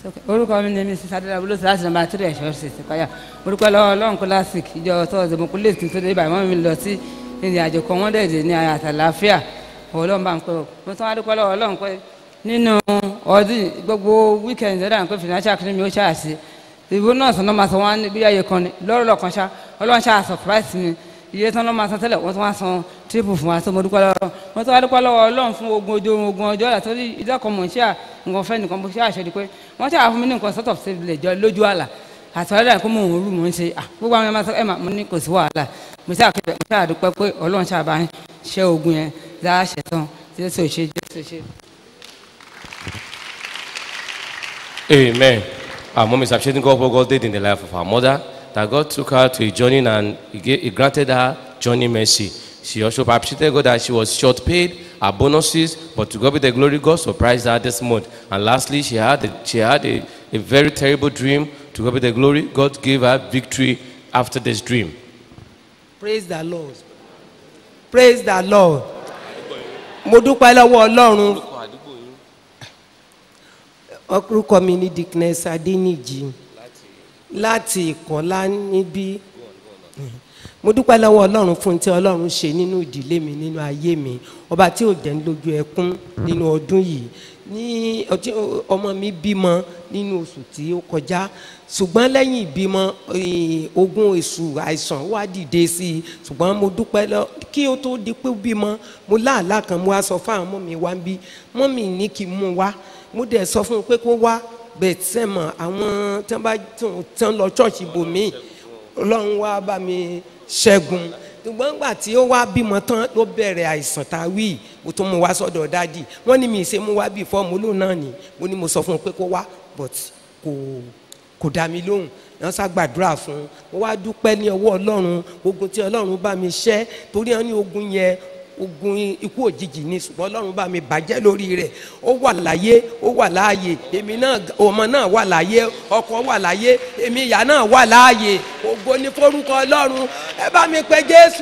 orúkọ mi ni mrs adéla olóṣèlú láti nàmbà tírẹ̀ ẹ̀ṣọ́ ṣe ti payà orúkọ lọ́wọ́ ọlọ́run classic ìjọ tọ́sí mo kú lè kí n tó dé ibà mọ́ mi lọ sí ìrìn àjò kan wọ́n dẹ̀dẹ̀ ní ayé àtàláfíà ọlọ́run bá ń pẹ́ o mo tún wá dúpẹ́ lọ́wọ́ ọlọ́run pé nínú ọdún yìí, gbogbo weekend ẹ̀dá ń pé financial clinic mi ó ṣàṣì ìbò náà sọ náà máa sọ wọn bí ayé kan ni lọ́rọ̀ lọ́kan ṣá ọlọ́run ṣáà surprise mi iye tán náà máa san tẹ́lẹ̀ wọ́n tún wá san triple fún wa tó mo dúpẹ́ lọ́wọ́ mo tún wá dúpẹ́ lọ́wọ́ ọlọ́run fún ogun ojú ogun ọjọ́ ọ̀la torí ìdọ́kọ̀ mọ̀ ṣíà nǹkan fẹ́ nìkan mo ṣe àṣẹ pé wọ́n ṣáà fún mi ní nǹkan sort of save lè jọ lójú àlà àtọ̀rẹ́dà kó mò ń rú mò ń ṣe ah gbogbo àwọn ẹ̀ máa sọ ẹ̀ máa mo ní kò sí wàhálà mo ṣáà kí mo ṣáà dúpẹ́ pé ọlọ́run ṣáà bá ń ṣe ogun yẹn dáa ṣẹ̀tàn jésù ṣe jésù ṣe. Amen. Our mom is appreciating God for what God did in the life of our mother, that God took her to a journey and he, gave, he granted her journey mercy. She also appreciated God that she was short paid, her bonuses, but to God be the glory, God surprised her this month. And lastly, she had a, she had a, a very terrible dream. To God be the glory, God gave her victory after this dream. praise the lord praise the lord mo dúpẹ́ lọ́wọ́ ọlọ́run orúkọ mi ní dickness adéníjì láti ìkọ́lá níbí mo dúpẹ́ lọ́wọ́ ọlọ́run fún tí ọlọ́run ṣe nínú ìdílé mi nínú ayé mi ọba tí ò jẹ́ ń lójú ẹkún nínú ọdún yìí ní ọtí ọmọ mi bímọ nínú oṣù tí ó kọjá ṣùgbọ́n lẹ́yìn ìbímọ eh, ogun èṣù àìsàn wá dìde sí i ṣùgbọ́n mo dúpẹ́ lọ kí ó tó di pé ó bímọ mo láàlá kan mo wá sọ fún àwọn ọmọ mi wá ń bí mọ́mì ní kí n mú wá mo dẹ̀ sọ fún un pé kó wá bẹ́ẹ̀ sẹ́mọ̀ àwọn tí wọ́n bá tán lọ ṣọ́ọ̀ṣì bòmíì ọlọ́run wá bá mi ṣẹ́gun ṣùgbọ́n nígbà tí ó wá bímọ tán ló bẹ̀rẹ̀ àìsàn tá a wí mo tún mú wá sọ́dọ̀ dádì wọ́n ní mi ṣe mú wá bí fọ́ọ̀mù lóun náà ni mo ní mo sọ fún un pé kó wá but kò kò dá mi lóhùn wọ́n sá gbàdúrà fún un mo wá dúpẹ́ ní ọwọ́ ọlọ́run ogun tí ọlọ́run bá mi ṣẹ́ torí wọn ní ogun yẹn ogun ikú òjijì ni ṣùgbọ́n ọlọ́run bá mi bàjẹ́ lórí rẹ̀ ó wà láyé ó wà láàyè èmi náà ọmọ náà wà láyé ọkọ wà láyé èmi ìyá náà wà láàyè ògo ní forúkọ ọlọ́run ẹ bá mi pe jésù.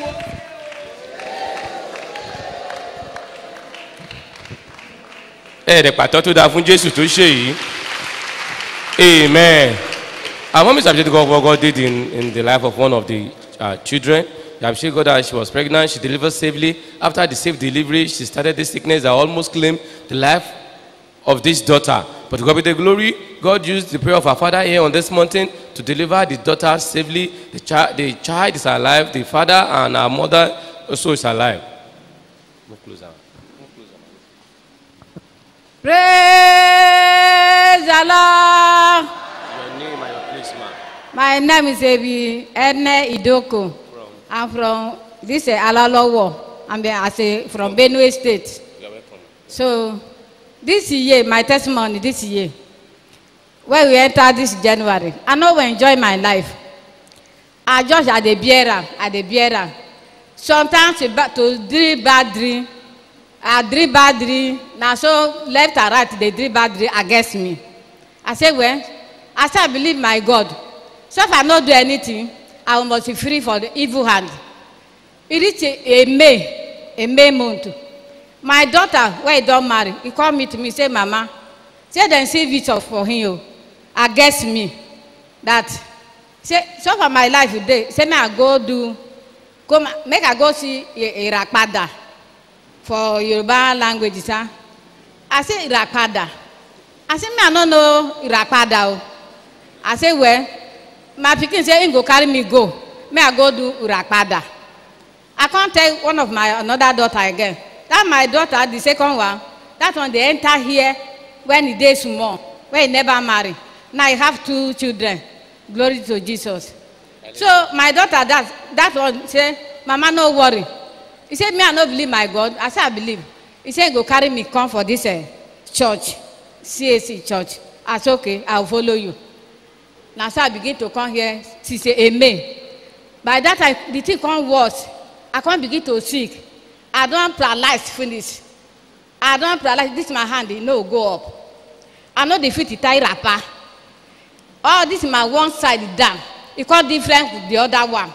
ẹ̀ẹ́dẹ̀ pàtó tó dáa fún jésù tó ṣe yìí amen our mom is appreciating God for what God did in, in the life of one of the uh, children She appreciated God that she was pregnant she delivered safely after the safe delivery she started this sickness that almost claimed the life of this daughter but to God be the glory God used the prayer of our father here on this mountain to deliver the daughter safely the child the child is alive the father and our mother also is alive. Move closer. Praise the Lord. Your name and your place, ma. My name is Ebi Ene Idoko. I'm from this is Alalowo. I'm be- as a, from Benue State. You are welcome. So this year, my testimony this year, when we enter this January, I know we enjoy my life. I just at the bearer, at the bearer. Sometimes to, ba- to dream bad dream, I dream bad dream. Now so left and right, they dream bad dream against me. I say, well, I say I believe my God. So if I not do anything, I must be free for the evil hand. It is a, a May, a May month. My daughter, when he don marry, he come meet me say, Mama, say dem see vision for him o, against me. That say so for my life today, say make I go do, go ma- make I go see I- Irapada for Yoruba language, sir. I say Irapada. I say me I no know Irapada o. I say well, my pikin say him go carry me go, make I go do Irapada. I can't tell one of my another daughter again. That my daughter, the second one, that one they enter here when he dey small, when he never marry. Now he have two children. Glory to Jesus. So my daughter, that that one say, Mama, no worry. He said, Me, I no believe my God. I said, I believe. He said, Go carry me come for this uh, church, CAC church. I said, Okay, I'll follow you. Now so I begin to come here. She say, Amen. By that time, the thing come worse. I come begin to sick. I don paralyze finish. I don paralyze. This my hand, e no go up. I no dey fit tie wrapper. All this my one side down. E come different with the other one.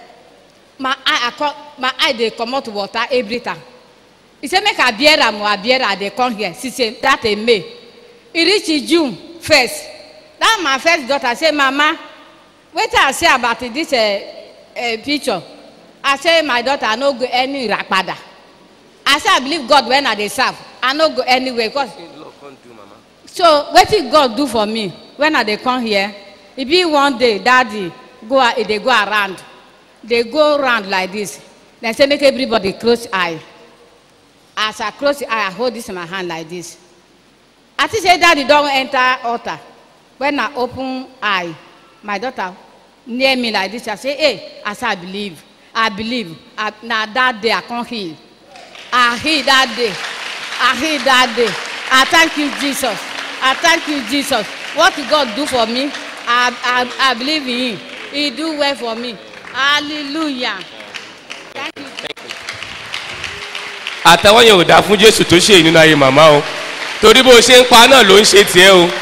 My eye, I come, my eye dey comot water every time. He say make I bear am o, I bear am, I dey come here. She say that a May. E reach June first. that my first daughter say mama wetin i say about this uh, uh, picture i say my daughter i no go any irapada i say i believe god when i dey serve i no go anywhere because so wetin god do for me when i dey come here e be one day daddy go a- e dey go around dey go round like this dem say make everybody close eye as i close the eye i hold this in my hand like this i think say daddy don enter altar when i open eye my daughter near me like this i say hey i say i believe i believe I, na that day i come heal i heal that day i heal that day i thank you jesus i thank you jesus what god do for me i i i believe in him he do well for me hallelujah thank you. àtẹwọ́ yẹn ò dáa fún jésù tó ṣe nínú ayé màmá o torí bó ṣe ń pa náà ló ń ṣe tiẹ́ o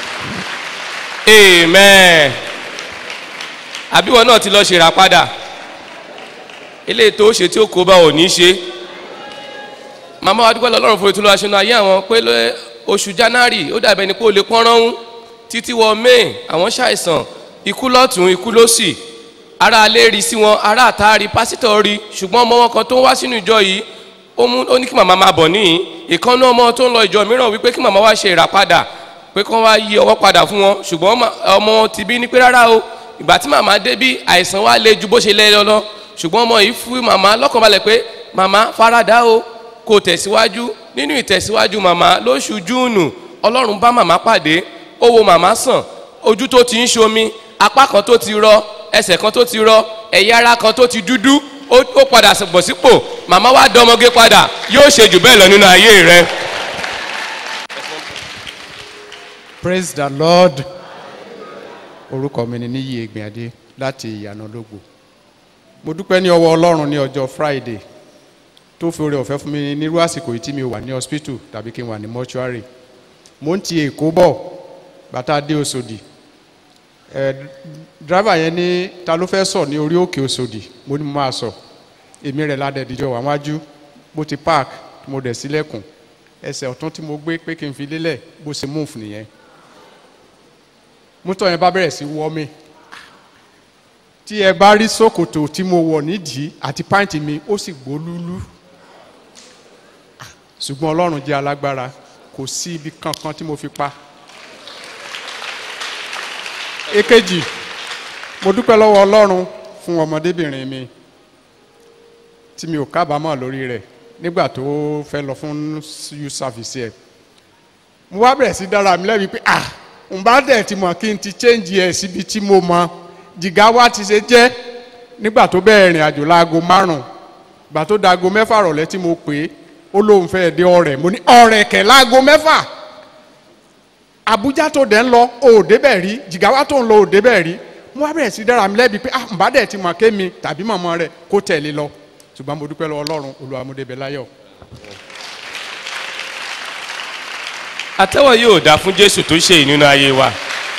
amen àbíwọ náà ti lọ ṣèrà padà eléyìí tó ṣe tí ó kó bá ò ní ṣe màmá wa dúpẹ́ lọ́rùn fún ìtúlọ̀ aṣọ ayé àwọn pé ló- oṣù january ó dàbẹ̀ ni pé ó lè pọ́n ránún títí wọ may àwọn ṣàìsàn ikú lọ́tún ikú lọ́sì ara alẹ́ rí sí wọn ara àta rí pásítọ̀ rí ṣùgbọ́n ọmọ wọn kan tó ń wá sínú ìjọ yìí ó mú ó ní kí màmá máa bọ̀ níyìn ìkànnì ọmọ tó ń lọ ìjọ mìíràn wípé kí màmá wá ṣe ìràpadà pé kí wọ́n wá yí ọwọ́ padà fún wọn ṣùgbọ́n ọmọ- ọmọ wọn ti bí ní pé rárá o ìgbà tí màmá dé bí àìsàn wa le ju bó ṣe lẹ́ lọ ṣùgbọ́n ọmọ yìí fún màmá lọ́kànbalẹ̀ pé màmá faradà o kò tẹ̀síwájú nínú ìtẹ̀síwájú màmá lóṣù júùnù ọlọ́run bá màmá pàdé ó wo màmá sàn ojú tó ti ń ṣomi apá kan tó ti rọ ẹsẹ̀ kan tó ti rọ ẹ̀yà ara kan tó ti dúdú ó ó padà bọ̀ sípò màmá wa dọmọge padà yóò ṣe jù bẹ́ẹ̀ lọ nínú ayé rẹ. praise the lord orúkọ mi ni níyì egbìnadé láti ìyànà lógbò mo dúpẹ́ ní ọwọ́ ọlọ́run ní ọjọ́ friday tó fi oore ọ̀fẹ́ fún mi nírú àsìkò yìí tí mi wà ní hospital tàbí kí n wà ní mortuary mo ń ti èkó bọ̀ bàtà dé osòdì ẹ driver yẹn ní ta ló fẹ́ sọ ní orí òkè osòdì mo ní mo máa sọ èmi rẹ̀ ládẹ́ẹ̀dìjọ́ wà wájú mo ti park mo dẹ̀ sílẹ̀kùn ẹsẹ̀ ọ̀tún tí mo gbé pé kí n fi lélẹ̀ bó ṣe move nìyẹn mọ́tò yẹn bá bẹ̀rẹ̀ sí wọ́ mi tí ẹ bá rí ṣòkòtò tí mo wọ̀ nídìí àti pàǹtì mi ó sì gbólúlú ṣùgbọ́n ọlọ́run jẹ́ alágbára kò sí ibi kankan tí mo fi pa èkejì mo dúpẹ́ lọ́wọ́ ọlọ́run fún ọmọdébìnrin mi tí mi ò kábàámọ̀ lórí rẹ̀ nígbà tó fẹ́ lọ fún youth service ẹ̀ mo wá bẹ̀rẹ̀ sí dára mi lẹ́bi pé ah n bá dẹ̀ ti mọ̀ kí n ti change ẹ̀ síbi tí mo mọ jìgá wa ti ṣe jẹ́ nígbà tó bẹ̀rẹ̀ ìrìn àjò láago márùn-ún gbà tó dago mẹ́fà rọ̀lẹ́ tí mo pè é ó lóun fẹ́ dé ọ̀rẹ́ mo ní ọ̀rẹ́ kẹ̀ láago mẹ́fà àbújá tó dẹ̀ ń lọ òde bẹ̀ rí jìgá wa tó ń lọ òde bẹ̀ rí mo wá bẹ̀rẹ̀ sí dára mi lẹ́bi pé ah n bá dẹ̀ ti mọ̀ kémi tàbí mọ̀mọ́ rẹ̀ kó tẹ̀lé lọ ṣùgbọ́n mo dúpẹ́ lọ́wọ́ ọlọ́run olùwàmúdébẹ̀ láyọ̀ àtẹ́wọ̀ yóò dá fún jésù tó ṣe ìnú ayé wa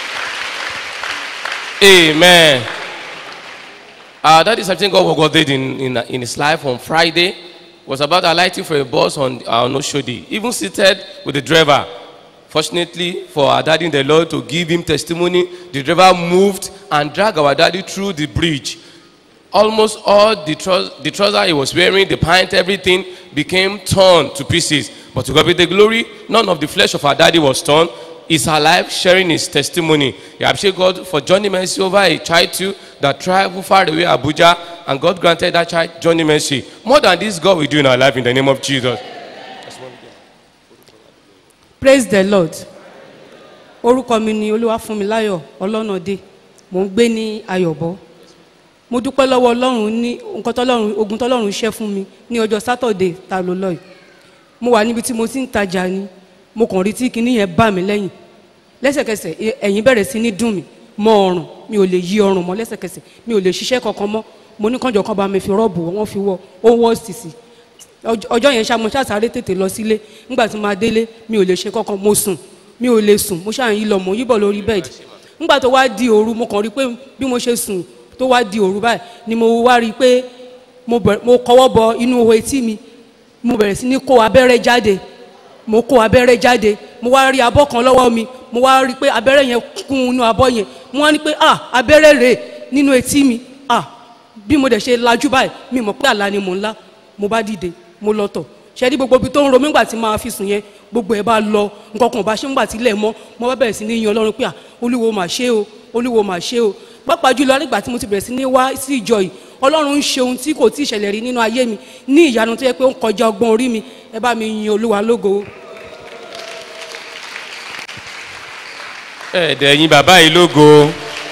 amen uh, that is something God, God did in, in, in his life on Friday was about alighting for a bus on uh, on Oshodi even seated with the driver fortunately for our daddy in the Lord to give him testimony the driver moved and dragged our daddy through the bridge almost all the, trous- the trouser he was wearing, the pint, everything became torn to pieces. But to God be the glory, none of the flesh of our daddy was torn. He's alive, sharing his testimony. He appreciate God for Johnny Mercy over a child too that traveled far away Abuja, and God granted that child Johnny Mercy. More than this, God will do in our life in the name of Jesus. praise the lord orúkọ mi ni olúwàfúnmiláyọ̀ ọlọ́nàdé mò ń gbé ní ayọ̀bọ mo dúpẹ́ lọ́wọ́ ọlọ́run ní nǹkan tọ́lọ́run ogun tọ́lọ́run ṣẹ́ fún mi ní ọjọ́ sátọ̀dé ta ló lọ yìí mo wà níbi tí mo ti ń tajà ni mo kàn rí tí kinní yẹn bá mi lẹ́yìn lẹ́sẹ̀kẹsẹ̀ ẹ- ẹ̀yìn bẹ̀rẹ̀ sí ní dùn mí mọ ọrùn mi ò lè yí ọrùn mọ́ lẹ́sẹ̀kẹsẹ̀ mi ò lè ṣiṣẹ́ kankan mọ́ mo ní kànjọ kan bá mi fi rọ́ọ̀bù wọ́n fi wọ́ ó wọ́ sísì ọjọ́ ọjọ́ yẹn ṣá mo ṣá sáré tètè lọ sílé nígbà tí mo máa délé mi ò lè ṣe kankan mo sùn mi ò lè sùn mo ṣáà ń yí lọ mo yí bọ̀ lórí bẹ́ẹ̀dì nígbà tó wá di òru mo kàn rí pé bí mo ṣe sùn tó wá di òru báyìí ni mo wá rí i pé mo bẹ̀rẹ̀- mo kọwọ́ bọ inú ihò etí mi mo bẹ̀rẹ̀ sí ní kó abẹ́rẹ́ jáde mo kó abẹ́rẹ́ jáde mo wá rí abọ́ kan lọ́wọ́ mi mo wá rí i pé abẹ́rẹ́ yẹn kún inú abọ́ yẹn mo wá ní pé ah abẹ́rẹ́ rèé nínú etí mi ah bí mo dẹ̀ ṣe lajú báyìí mi mọ̀ pé àlá ni mò ń lá mo bá dìde mo lọ tọ̀ ṣe ní gbogbo ibi tó ń ro mí nígbà tí máa fi sùn yẹn gbogbo ẹ̀ bá lọ nǹkan kan ò bá ṣe nígbà tí ilẹ̀ mọ́ mo bá bẹ̀rẹ̀ sí ní yan ọlọ́run pé à olúwo mà ṣe o olúwo mà ṣe o pàápàá jùlọ nígbà tí mo ti bẹ̀rẹ̀ sí ní wá sí ìjọ yìí ọlọ́run ń ṣe ohun tí kò tí ì ṣẹlẹ̀ rí nínú ayé mi ní ìyanu tó yẹ pé ó ń kọjá ọgbọ́n orí mi ẹ bá mi yin olúwa lógo. ẹ̀ẹ́dẹ̀ yín bàbá yìí lógo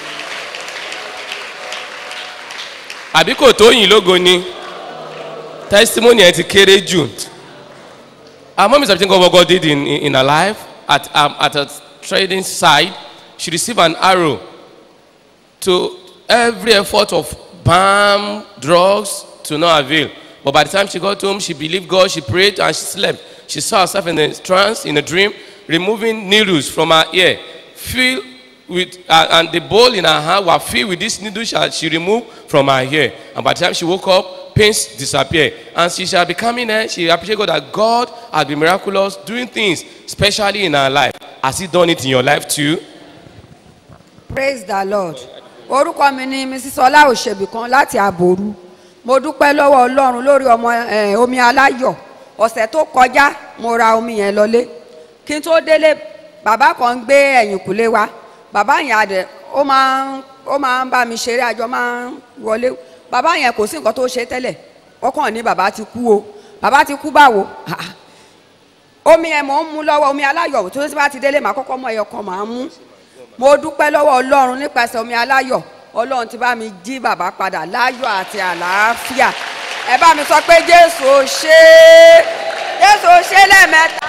àbí kò tó yìn lógo ni testimony ẹ ti kéré jù our mom is everything God God did in, in, in her life at, um, at a trading side she received an arrow to every effort of balm drugs to no avail but by the time she got home she believed God she prayed and she slept she saw herself in a trance in a dream removing needles from her ear filled with uh, and the bowl in her hand were filled with this needle she, she removed from her hair and by the time she woke up pains disappear and she shall be coming here she appreciate God that God has been miraculous doing things especially in her life has he done it in your life too. praise the lord orúkọ mi ni mrs ọlá òṣèbí kan láti àbòrú mo dúpẹ́ lọ́wọ́ ọlọ́run lórí ọmọ eh, omi aláyọ̀ ọ̀sẹ̀ tó kọjá mo ra omi yẹn lọlé kí n tó délé bàbá kan ń gbé ẹ̀yìn kùlé wa bàbá yẹn adẹ ó máa ń ó máa ń bá mi ṣeré àjọ máa ń wọlé bàbá yẹn kò sí nǹkan tó ṣe tẹ́lẹ̀ ó kàn ní bàbá ti kú o bàbá ti kú báwo Ah, ah. omi yẹn mò ń mú lọ́wọ́ omi aláyọ̀ tó ti bá ti délé màá kọ́kọ́ mọ ẹyọ kan màá mú mo dúpẹ́ lọ́wọ́ ọlọ́run nípasẹ̀ omi aláyọ̀ ọlọ́run ti bá mi jí bàbá padà láyọ̀ àti àlàáfíà ẹ bá mi sọ pé jésù ò ṣe é jésù ò ṣe é lẹ́ẹ̀mẹ́ta.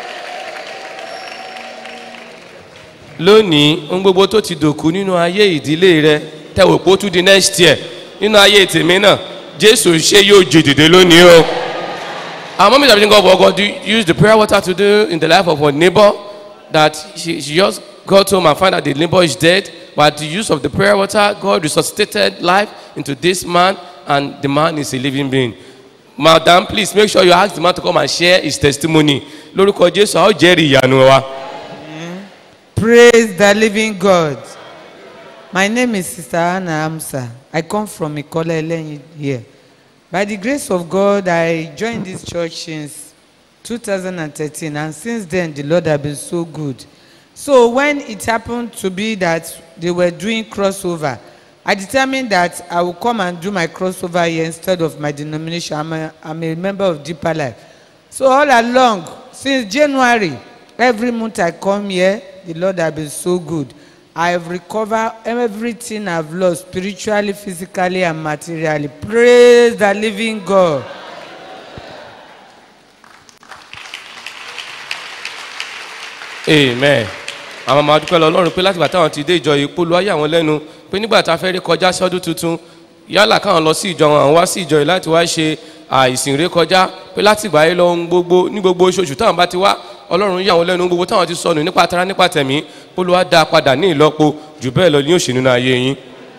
lónìí ohun gbogbo tó ti dòkú nínú ayé ìdílé rẹ tẹwò pé ó tún di next year nínú ayé tèmi náà jésù ṣe yóò jè dìde lónìí o. our mom is everything God for God do use the prayer water to do in the life of her neighbor that she, she just got home and found out the neighbor is dead but the use of the prayer water God resuscitated life into this man and the man is a living being. madam please make sure you ask the man to come and share his testimony lórúkọ jésù a ó jẹ́rìí ìyanu wa. Praise the living God. My name is Sister Anna Amsa. I come from Ikola Elenyi here. By the grace of God, I joined this church since 2013, and since then, the Lord has been so good. So, when it happened to be that they were doing crossover, I determined that I will come and do my crossover here instead of my denomination. I'm a, I'm a member of Deeper Life. So, all along, since January, every month I come here, the Lord has been so good. I have recovered everything I've lost spiritually, physically, and materially. Praise the living God. amen àwọn ọmọ adúpẹ́ lọ ọlọ́run pé látìgbà táwọn ti dé ìjọ yìí polú ayé àwọn lẹ́nu pé nígbà tá a fẹ́ rí kọjá sí ọdún tuntun yálà káwọn lọ sí ìjọ wọn àwọn wá sí ìjọ yìí láti wá ṣe àìsìn ré kọjá pé látìgbà yìí lọ ń gbogbo ní gbogbo oṣooṣù táwọn bá ti wá ọlọ́run yà wọn lẹ́nu gbogbo táwọn ti sọnù nípa tara nípa tẹ̀mí polú wa dá a padà ní ìlọ́po jù bẹ́ẹ̀ lọ ní òṣì nínú ayé yín.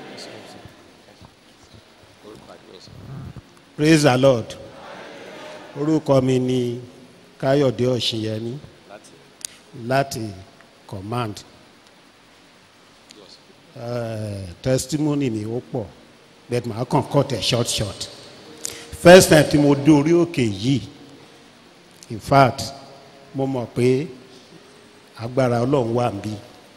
praise the lord orúkọ mi ni káyọ̀dé ọ̀ṣìnyẹmí láti command uh, testimony mi ó pọ̀ but màá kàn cut ẹ̀ short short first time tí mo dé orí òkè yìí in fact mo mọ̀ pé agbára ọlọ́run wà níbí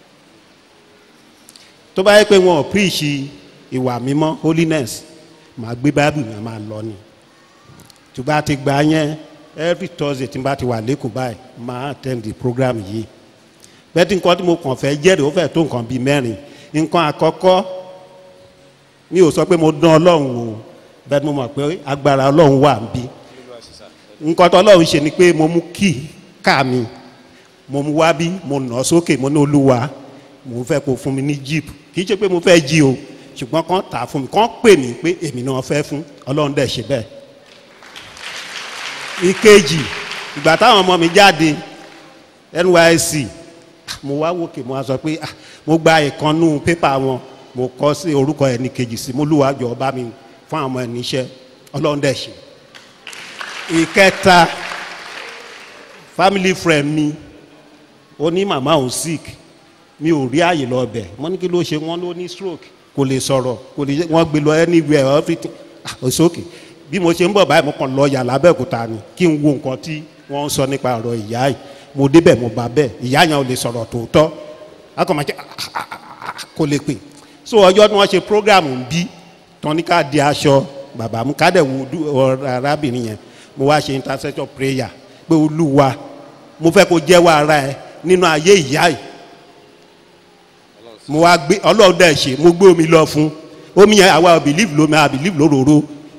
tó bá yẹ pé wọn ò preach ìwà mímọ́ holiness màá gbé bible mi máa lọ ni tó bá ti gbà yẹn every thursday tí n bá ti wà lẹ́kọ̀ọ́ báyìí máa attend the program yìí bẹ́ẹ̀ tí nǹkan tí mo kàn fẹ́ jẹ́rìí ó fẹ́ tó nǹkan bíi mẹ́rin nǹkan àkọ́kọ́ mi ò sọ pé mo dán ọlọ́run o bẹ́ẹ̀ ni mo mọ̀ pé agbára ọlọ́run wà níbí nǹkan tó ọlọ́run ṣe ni pé mo mú kí ká mi mo mú wá bí mo nà sókè mo ní olúwa mo fẹ́ kó fún mi ní jeep kì í ṣe pé mo fẹ́ jí o ṣùgbọ́n kàn tà á fún mi kàn pè mí pé èmi náà fẹ́ fún ọlọ́run dẹ̀ ṣe bẹ́ẹ̀. ìkejì ìgbà táwọn ọmọ mi jáde nysc mo wá wòkè mo wá sọ pé ah, mo gba ìkànnú pépà wọn mo kọ sí orúkọ ẹni kejì sí mo lùwà jọ bá mi fún àwọn ẹni iṣẹ́ ọlọ́run dẹ̀ ṣe. ìkẹta family friend mi ó ní màmá òun sick mi ò rí àyè lọ bẹ̀ wọ́n ní kí ló ṣe wọ́n ló ní stroke kò lè sọ̀rọ̀ kò lè wọ́n gbé lọ anywhere everything ah it's okay bí mo ṣe ń bọ̀ báyìí mo kàn lọ yà lábẹ́òkúta ni kí n wo nǹkan tí wọ́n ń sọ nípa ọ̀rọ̀ ìyá yìí mo débẹ̀ mo bá bẹ́ẹ̀ ìyá yẹn ò lè sọ̀rọ̀ tòótọ́ akọ̀ máa ṣe kò lè pè so ọjọ́ tí wọ́n ṣe program ń bí tán ní ká di aṣọ bàbá mu ká dẹ̀ wo dú- ọ- arábìnrin yẹn mo wá ṣe intercession prayer pé olúwa mo fẹ́ kó jẹ́wọ́ ara ẹ nínú ayé ìyá yìí mo wá gbé ọlọ́run dẹ̀ ṣe mo gbé omi lọ fún omi yẹn àwa ò believe lómi àwa believe lóróró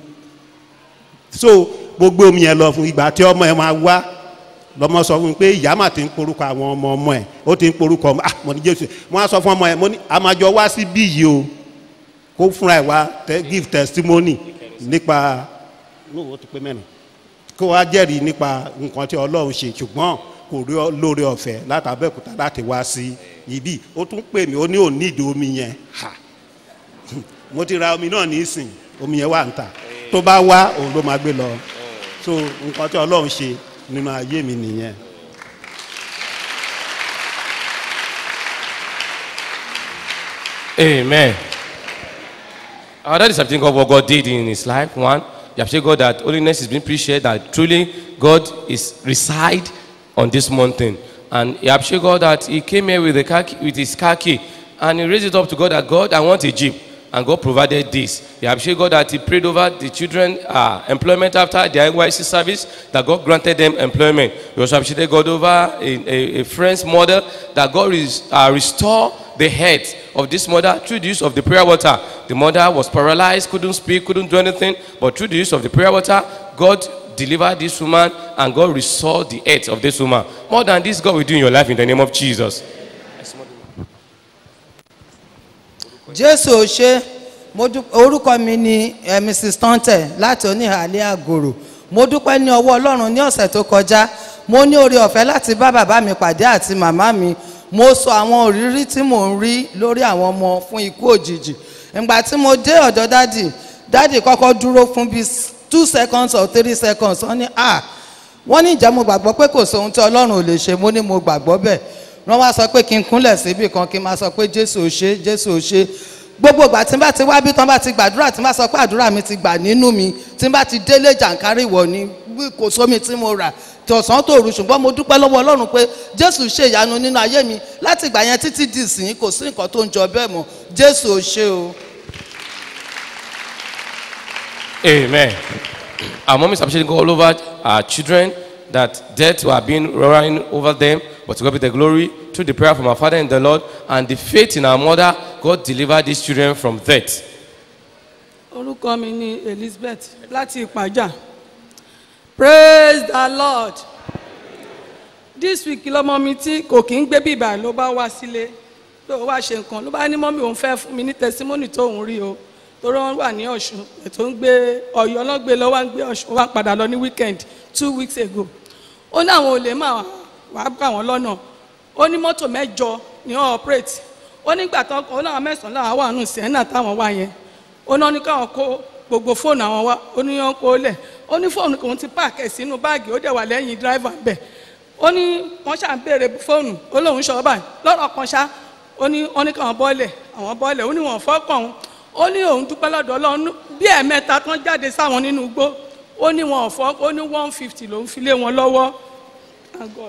so mo gbé omi yẹn lọ fún ìgbà tí ọmọ yẹn máa wá lọmọ sọ fún mi pé ìyá mà ti ń porúkọ àwọn ọmọ ọmọ ẹ ó ti ń porúkọ ọmọ ah mo ní jésù mo á sọ fún ọmọ yẹn mo ní àmàjọ wá sí bí yìí o kó fúnra ẹ wá te- give testimony nípa ní owó tó pé mẹ́rin kó wá jẹ́rìí nípa nǹkan tí ọlọ́run ṣe ṣùgbọ́n kò rí ọ- lóore ọ̀fẹ́ látàbẹ́òkúta láti wá sí ibi ó tún pè mí ó ní òní ìdí omi yẹn ha mo ti ra omi náà nísìn omi yẹn wà ń tà tó bá wá òun ló máa gbé lọ so nǹkan tí ọlọ́run ṣe nínú ayé mi nìyẹn. Amen. Uh, that is something God, what God did in his life. One, you have said God that holiness is being appreciated, that truly God is reside on this mountain. And you have said God that he came here with, the car key, with his car key and he raised it up to God that God, I want a jeep. And God provided this. You have said God that he prayed over the children uh, employment after their NYC service, that God granted them employment. You also appreciated God over a, a, a friend's mother, that God is, uh, restore the head of this mother through the use of the prayer water. The mother was paralyzed, couldn't speak, couldn't do anything, but through the use of the prayer water, God delivered this woman and God restored the health of this woman. More than this, God will do in your life in the name of Jesus. jésù ò ṣe mo dú- orúkọ mi ni eh, mrs tonte láti oníhàlẹ́ àgòrò mo dúpẹ́ ní ọwọ́ ọlọ́run ní ọ̀sẹ̀ tó kọjá mo ní oore ọ̀fẹ́ láti bá bàbá mi pàdé àti màmá mi mo sọ àwọn òrírí tí mò ń rí lórí àwọn ọmọ fún ikú òjijì ìgbà tí mo dé ọ̀dọ̀ dádì dádì kọ́kọ́ dúró fún bíi two seconds or three seconds wọ́n ní ah wọ́n ní ìjà mo gbàgbọ́ pé kò sóhun tí ọlọ́run ò lè ṣe mo ní mo gbàgbọ́ bẹ́ẹ̀ wọ́n wá sọ pé kí n kúnlẹ̀ síbì kan kí n máa sọ pé jésù ò ṣe jésù ò ṣe gbogbo ìgbà tí n bá ti wá bí tán bá ti gbàdúrà tí n bá sọ pé àdúrà mi ti gbà nínú mi tí n bá ti délé jàǹkárí wọ̀ ni bí kò sómi tí mo rà tọ̀sán tòru ṣùgbọ́n mo dúpẹ́ lọ́wọ́ ọlọ́run pé jésù ṣe ìyanu nínú ayé mi láti ìgbà yẹn títí di ìsìn kò sí nǹkan tó ń jọ bẹ́ẹ̀ mọ́ jésù ò ṣe o. Amen. Our mom is appreciating God all over our children that death were being running over them, but to God be the glory through the prayer from our Father in the Lord and the faith in our mother, God delivered these children from death. orúkọ mi ni elizabeth láti ìpàjà praise the lord this week lọmọ mi tí kò kí ń gbé bíbà ló bá wá sílé ló wá ṣe nǹkan ló bá ní mọ́mí òun fẹ́ fún mi ní testimony tó òun rí o torí wọn wà ní ọ̀ṣun ètò ń gbé ọ̀yọ́ náà gbé lọ wá ń gbé ọ̀ṣun wá padà lọ ní weekend two weeks ago ó ní àwọn olè máa wá bá wọn lọ́nà ó ní mọ́tò mẹ́jọ ni wọ́n operate ó nígbà tán ó láwọn mẹ́sàn-án láwọn wà nù sẹ́nà táwọn wá yẹn ó náà ní káwọn kó gbogbo fóònù àwọn wá ó ní wọn kó lẹ̀ ó ní fóònù kòun ti páàkì ẹ̀ sínú báàgì ó dẹ̀ wà lẹ́yìn dráìvà bẹ̀ ó ní wọ́n ṣà ń béèrè fóònù ó lóun ṣọ́ báyìí lọ́rọ̀ kan ṣá ó ní wọ́n ní káwọn bọ́ọ̀lẹ̀ àwọn bọ́ọ̀lẹ̀ ó ní wọn fọ́kàn òun ó ní òun dúpẹ́ lọ́dọ̀ ọlọ́run bí ẹ̀ẹ̀mẹ́ta tán jáde sáwọn nínú igbó ó ní wọn ò fọ́ ó ní one fifty lòún fi lé wọn lọ́wọ́ Thank God.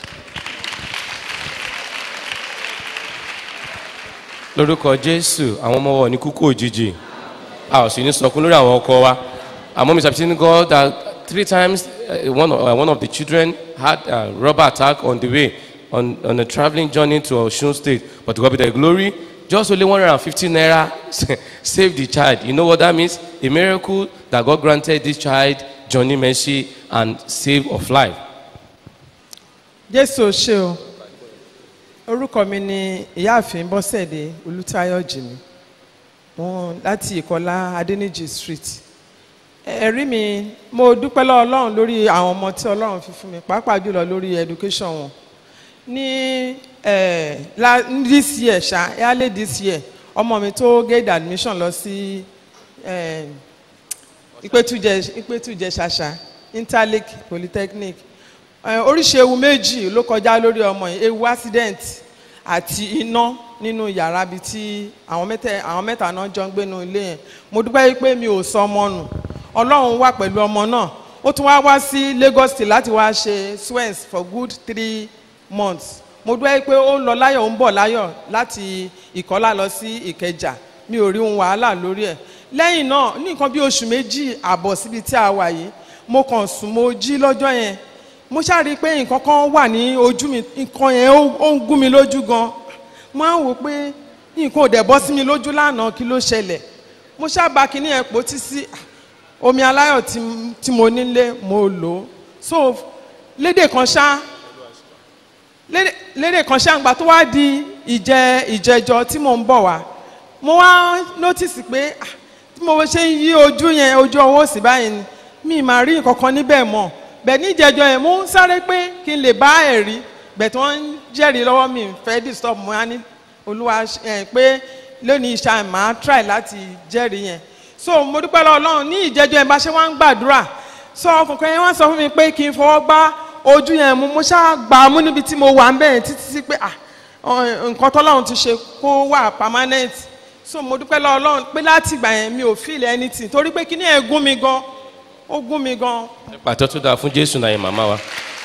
lórúkọ jésù àwọn ọmọ wọn ní kúkú òjijì a ò sì ní sọkún lórí àwọn ọkọ wa our mom is appreciating God that three times uh, one, of, uh, one of the children had a robber attack on the way on, on a traveling journey to Osun State but to God be the glory just only one hundred and fifty naira saved the child you know what that means a miracle that God granted this child journey mercy and save of life. jésù ò ṣe o orúkọ mi ni ìyáàfin bọ́sẹ̀dé olùtayọ̀ jìmí wọn láti ìkọlá adẹnijì street ẹ̀rí mi mo dúpẹ́ lọ́wọ́ ọlọ́run lórí àwọn ọmọ tí ọlọ́run fi fún mi pàápàá jùlọ lórí education wọn ní eh, la this year ṣá early this year ọmọ mi tó get admission lọ sí eh, ìpẹ́tùjẹ ìpẹ́tùjẹ ṣàṣà interlake polytechnic Eh, oríṣi ewu méjì ló kọjá lórí ọmọ yìí ewu accident àti iná nínú yàrá bíi tí àwọn mẹ́tẹ̀ àwọn mẹ́ta náà jọ ń gbé nínú ilé yẹn mo dúpẹ́ pé mi ò sọ ọmọ nù ọlọ́run wà pẹ̀lú ọmọ náà ó tún wá wá sí lagos state láti wá ṣe swens for good three months mo dúpẹ́ pé ó ń lọ láyọ̀ ó ń bọ̀ láyọ̀ láti ìkọ́lá lọ sí ìkẹjà mi ò rí ohun wàhálà lórí ẹ̀ lẹ́yìn náà ní nǹkan bí oṣù méjì àbọ̀ síbi tí a wà yìí mo kàn sùn mo jí lọ́jọ́ yẹn mo ṣáà rí i pé nǹkan kan wà ní ojú mi nǹkan yẹn ó ó ń gún mi lójú gan mo á wò pé nǹkan ò dẹ̀ bọ́ sí mi lójú lánàá kí ló ṣẹlẹ̀ mo ṣáà bá kinní yẹn pò tí sí omi aláyọ̀ tí tí mo nílé mo lò ó so lédè kan ṣá lédè lédè kan ṣá ńgbà tó wá di ìjẹ ìjẹjọ tí mò ń bọ̀ wá mo wá notice pé ah, tí mo ṣe ń yí ojú yẹn ojú ọwọ́ òsì báyìí ni mi máa rí nǹkan kan níbẹ̀ mọ̀ bẹ́ẹ̀ ní ìjẹjọ yẹn mo ń sáré pé kí n lè bá ẹ̀rí bẹ́ẹ̀ tí wọ́n ń jẹ́rìí lọ́wọ́ mi fẹ́ disturb mo á ní olúwa ẹ̀ pé lónìí ìṣá màá try láti jẹ́rìí yẹn so mo dúpẹ́ lọ́wọ́ ọlọ́run ní ìjẹjọ yẹn bá ṣe wá ń gbàdúrà so ọkùnrin yẹn wọ́n sọ fún mi pé kí n fọwọ́ gbá ojú yẹn mu mo ṣáà gbà á mú níbi tí mo wà ń bẹ̀rẹ̀ títí sí pé ah ọ, nǹkan tọ́lọ́run ti ṣe kó wà permanent so mo dúpẹ́ lọ́wọ́ ọlọ́run pé láti ìgbà yẹn mi ò feel anything torí pé kíní ẹ̀ gún mi gan ó gún mi gan pàtó tó dáa fún jésù náà yẹn màmá wa.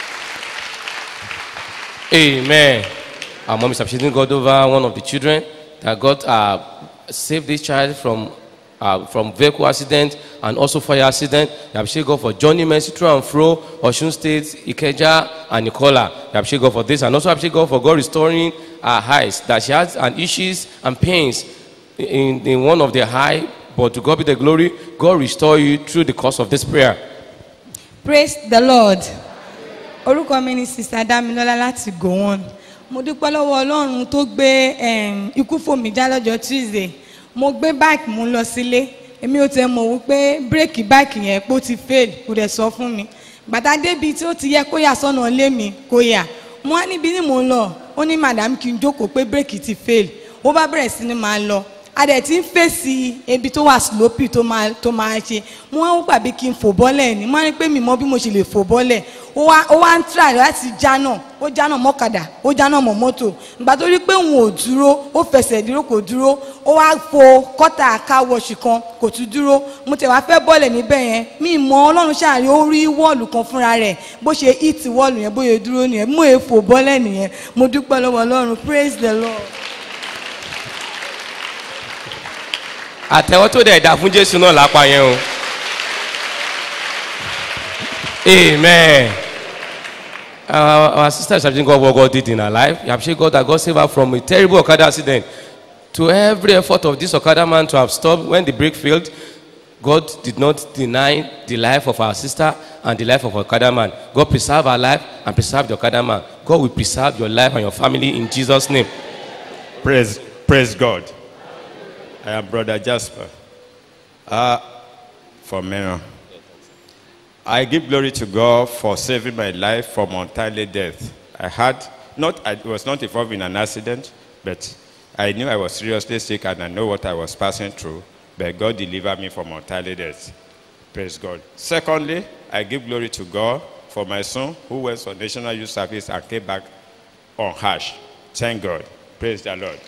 amen our mom is appreciating god over one of the children that god uh, saved this child from uh, from vehicle accident and also fire accident you appreciate god for journey mercy through and fro osun state ikeja and nicola you appreciate god for this and also appreciate god for god restoring her eyes that she has an issues and pains in in one of the eye but to god be the glory god restore you through the course of this prayer. praise the lord orúkọ mi ni sista damilola láti gowon mo dúpẹ́ lọ́wọ́ ọlọ́run tó gbé em, ikú fòmí já lọ́jọ́ tuesday mo gbé báìkì mú lọ sílé èmi ò tẹ mọ̀ wípé bírèkì báìkì yẹn pé ó ti fail kò dẹ̀ sọ fún mi gbàtà débi tí ó ti yẹ kó yà sọ́nà lé mi kó yà mo wá níbi ní mò ń lọ ó ní madam kí n jókòó pé bírèkì ti fail ó bá bẹ̀rẹ̀ sí ni máa lọ a dẹ̀ ti ń fèsì ebi tó wà sloppy tó máa tó máa ṣe mo wá ń gbàgbé kí n fò bọ́lẹ̀ ni mo wá ní pé mi mọ bí mo ṣe lè fò bọ́lẹ̀ ó wá ó wá ń try láti jánà ó jánà mọ́kadà ó jánà mọ́ mọ́tò ìgbà tó rí pé òun ò dúró ó fẹsẹ̀ dúró kò dúró ó wá fo kọ́tà káwọ́ọ̀ṣì kan kò tún dúró mo tẹ̀ wá fẹ́ bọ́lẹ̀ níbẹ̀ yẹn mi mọ ọlọ́run ṣàárẹ̀ ó rí wọ́ọ̀lù kan fúnra rẹ̀ bó ṣe hit wọ́ọ̀lù yẹn bóyá dúró nìyẹn mo è fò bọ́lẹ̀ nìyẹn mo dúpẹ́ lọ́wọ́ ọlọ́run praise the lord. àtẹ̀wọ́ tó dẹ̀ dà fún jésù náà lápá yẹn o amen our our sister is appreciating God what God did in her life you appreciate God that God saved her from a terrible okada accident to every effort of this okada man to have stopped when the brake failed God did not deny the life of our sister and the life of okada man God preserve her life and preserve the okada man God will preserve your life and your family in Jesus name Praise, praise God. I am Brother Jasper. Uh, from Mena. I give glory to God for saving my life from untimely death. I had not, I was not involved in an accident, but I knew I was seriously sick and I know what I was passing through. But God delivered me from untimely death. Praise God. Secondly, I give glory to God for my son who went for national youth service and came back unharsh. Thank God. Praise the Lord.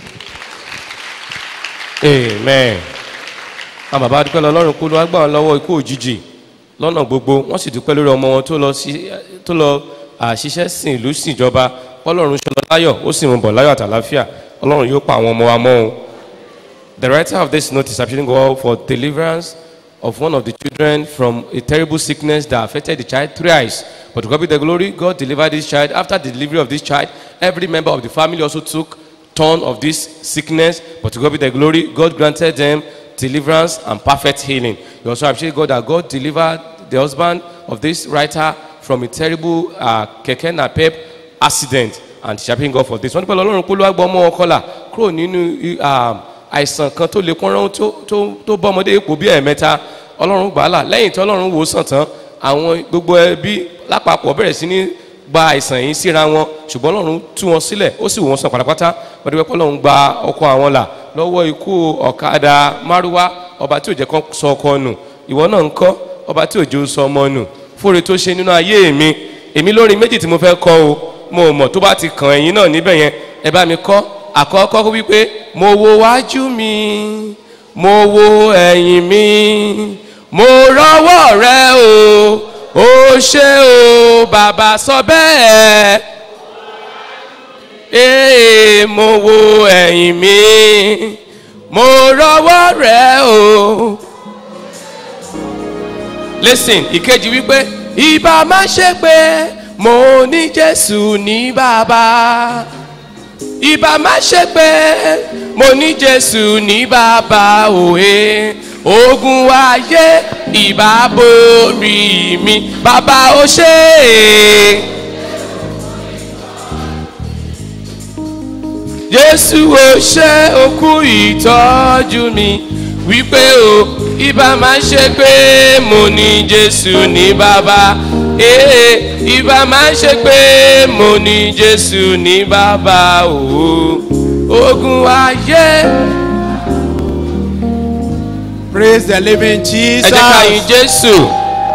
amen àwọn bàbá dúpẹ́ lọ lọ́rùn kú ló wá gbà wọn lọ́wọ́ ikú òjijì lọ́nà gbogbo wọ́n sì dúpẹ́ lórí ọmọ wọn tó lọ sí tó lọ àṣìṣẹ́ sìn ìlú sìn ìjọba ọlọ́run ṣe lọ láyọ̀ ó sì mú bọ̀ láyọ̀ àtàláfíà ọlọ́run yóò pa àwọn ọmọ wa mọ́ o. the writer of this note is appealing God for deliverance of one of the children from a terrible sickness that affected the child thrice. But to God be the glory, God delivered this child. After the delivery of this child, every member of the family also took turn of this sickness. But to God be the glory, God granted them deliverance and perfect healing. You also appreciate God that God delivered the husband of this writer from a terrible uh, keke napep accident and sharpening God for this. Wọ́n ní pẹ̀lú ọlọ́run pé olúwa gbọ́ ọmọ ọkọlà kúrò nínú um, àìsàn kan tó lè pọ́nrán tó tó tó bọ́ ọmọdé ipò bí ẹ̀ẹ̀mẹ́ta ọlọ́run gbà á là lẹ́yìn tí ọlọ́run wò ó sàn tán àwọn gbogbo ẹbí lápapọ̀ bẹ̀rẹ̀ sí ní gba àìsàn yìí síra wọn ṣùgbọ́n ọlọ́run tú wọn sílẹ̀ ó sì wò wọ́n sàn pátápátá wọ́n dúpẹ́ pé ọlọ́run gba ọkọ àwọn là lọ́wọ́ ikú ọ̀kadà márúwá ọba tí ò jẹ́ kán sọ ọkọ nù ìwọ náà ń kọ́ ọba tí ò jẹ́ ó sọ ọmọ nù fúre tó ṣe nínú ayé mi èmi lórí méjì tí mo fẹ́ kọ́ o mo mọ̀ tó bá ti kàn ẹ̀yìn náà níbẹ̀ yẹn ẹ bá mi kọ́ àkọ́kọ́ kó wípé mo wo wájú mi mo wo ẹ̀yìn mi mo rọwọ́ rẹ o ó ṣe o bàbá sọ bẹ́ẹ̀ ee mo wo ẹ̀yìn mi mo rọwọ́ rẹ o. listen ìkejì wípé ìbá má ṣe pé mo ní jésù ní bàbá ìbá má ṣe pé mo ní jésù ní bàbá òye ogun ayé ìbá borí mi bàbá ó ṣe é. jésù ò ṣe okú ìtọ́jú mi wípé o ibà máa ṣe pé mo ní jésù ní bàbá ee ibà máa ṣe pé mo ní jésù ní bàbá o ogun ayé. praise the living ẹ jẹ́ ká yin jesus. jésù.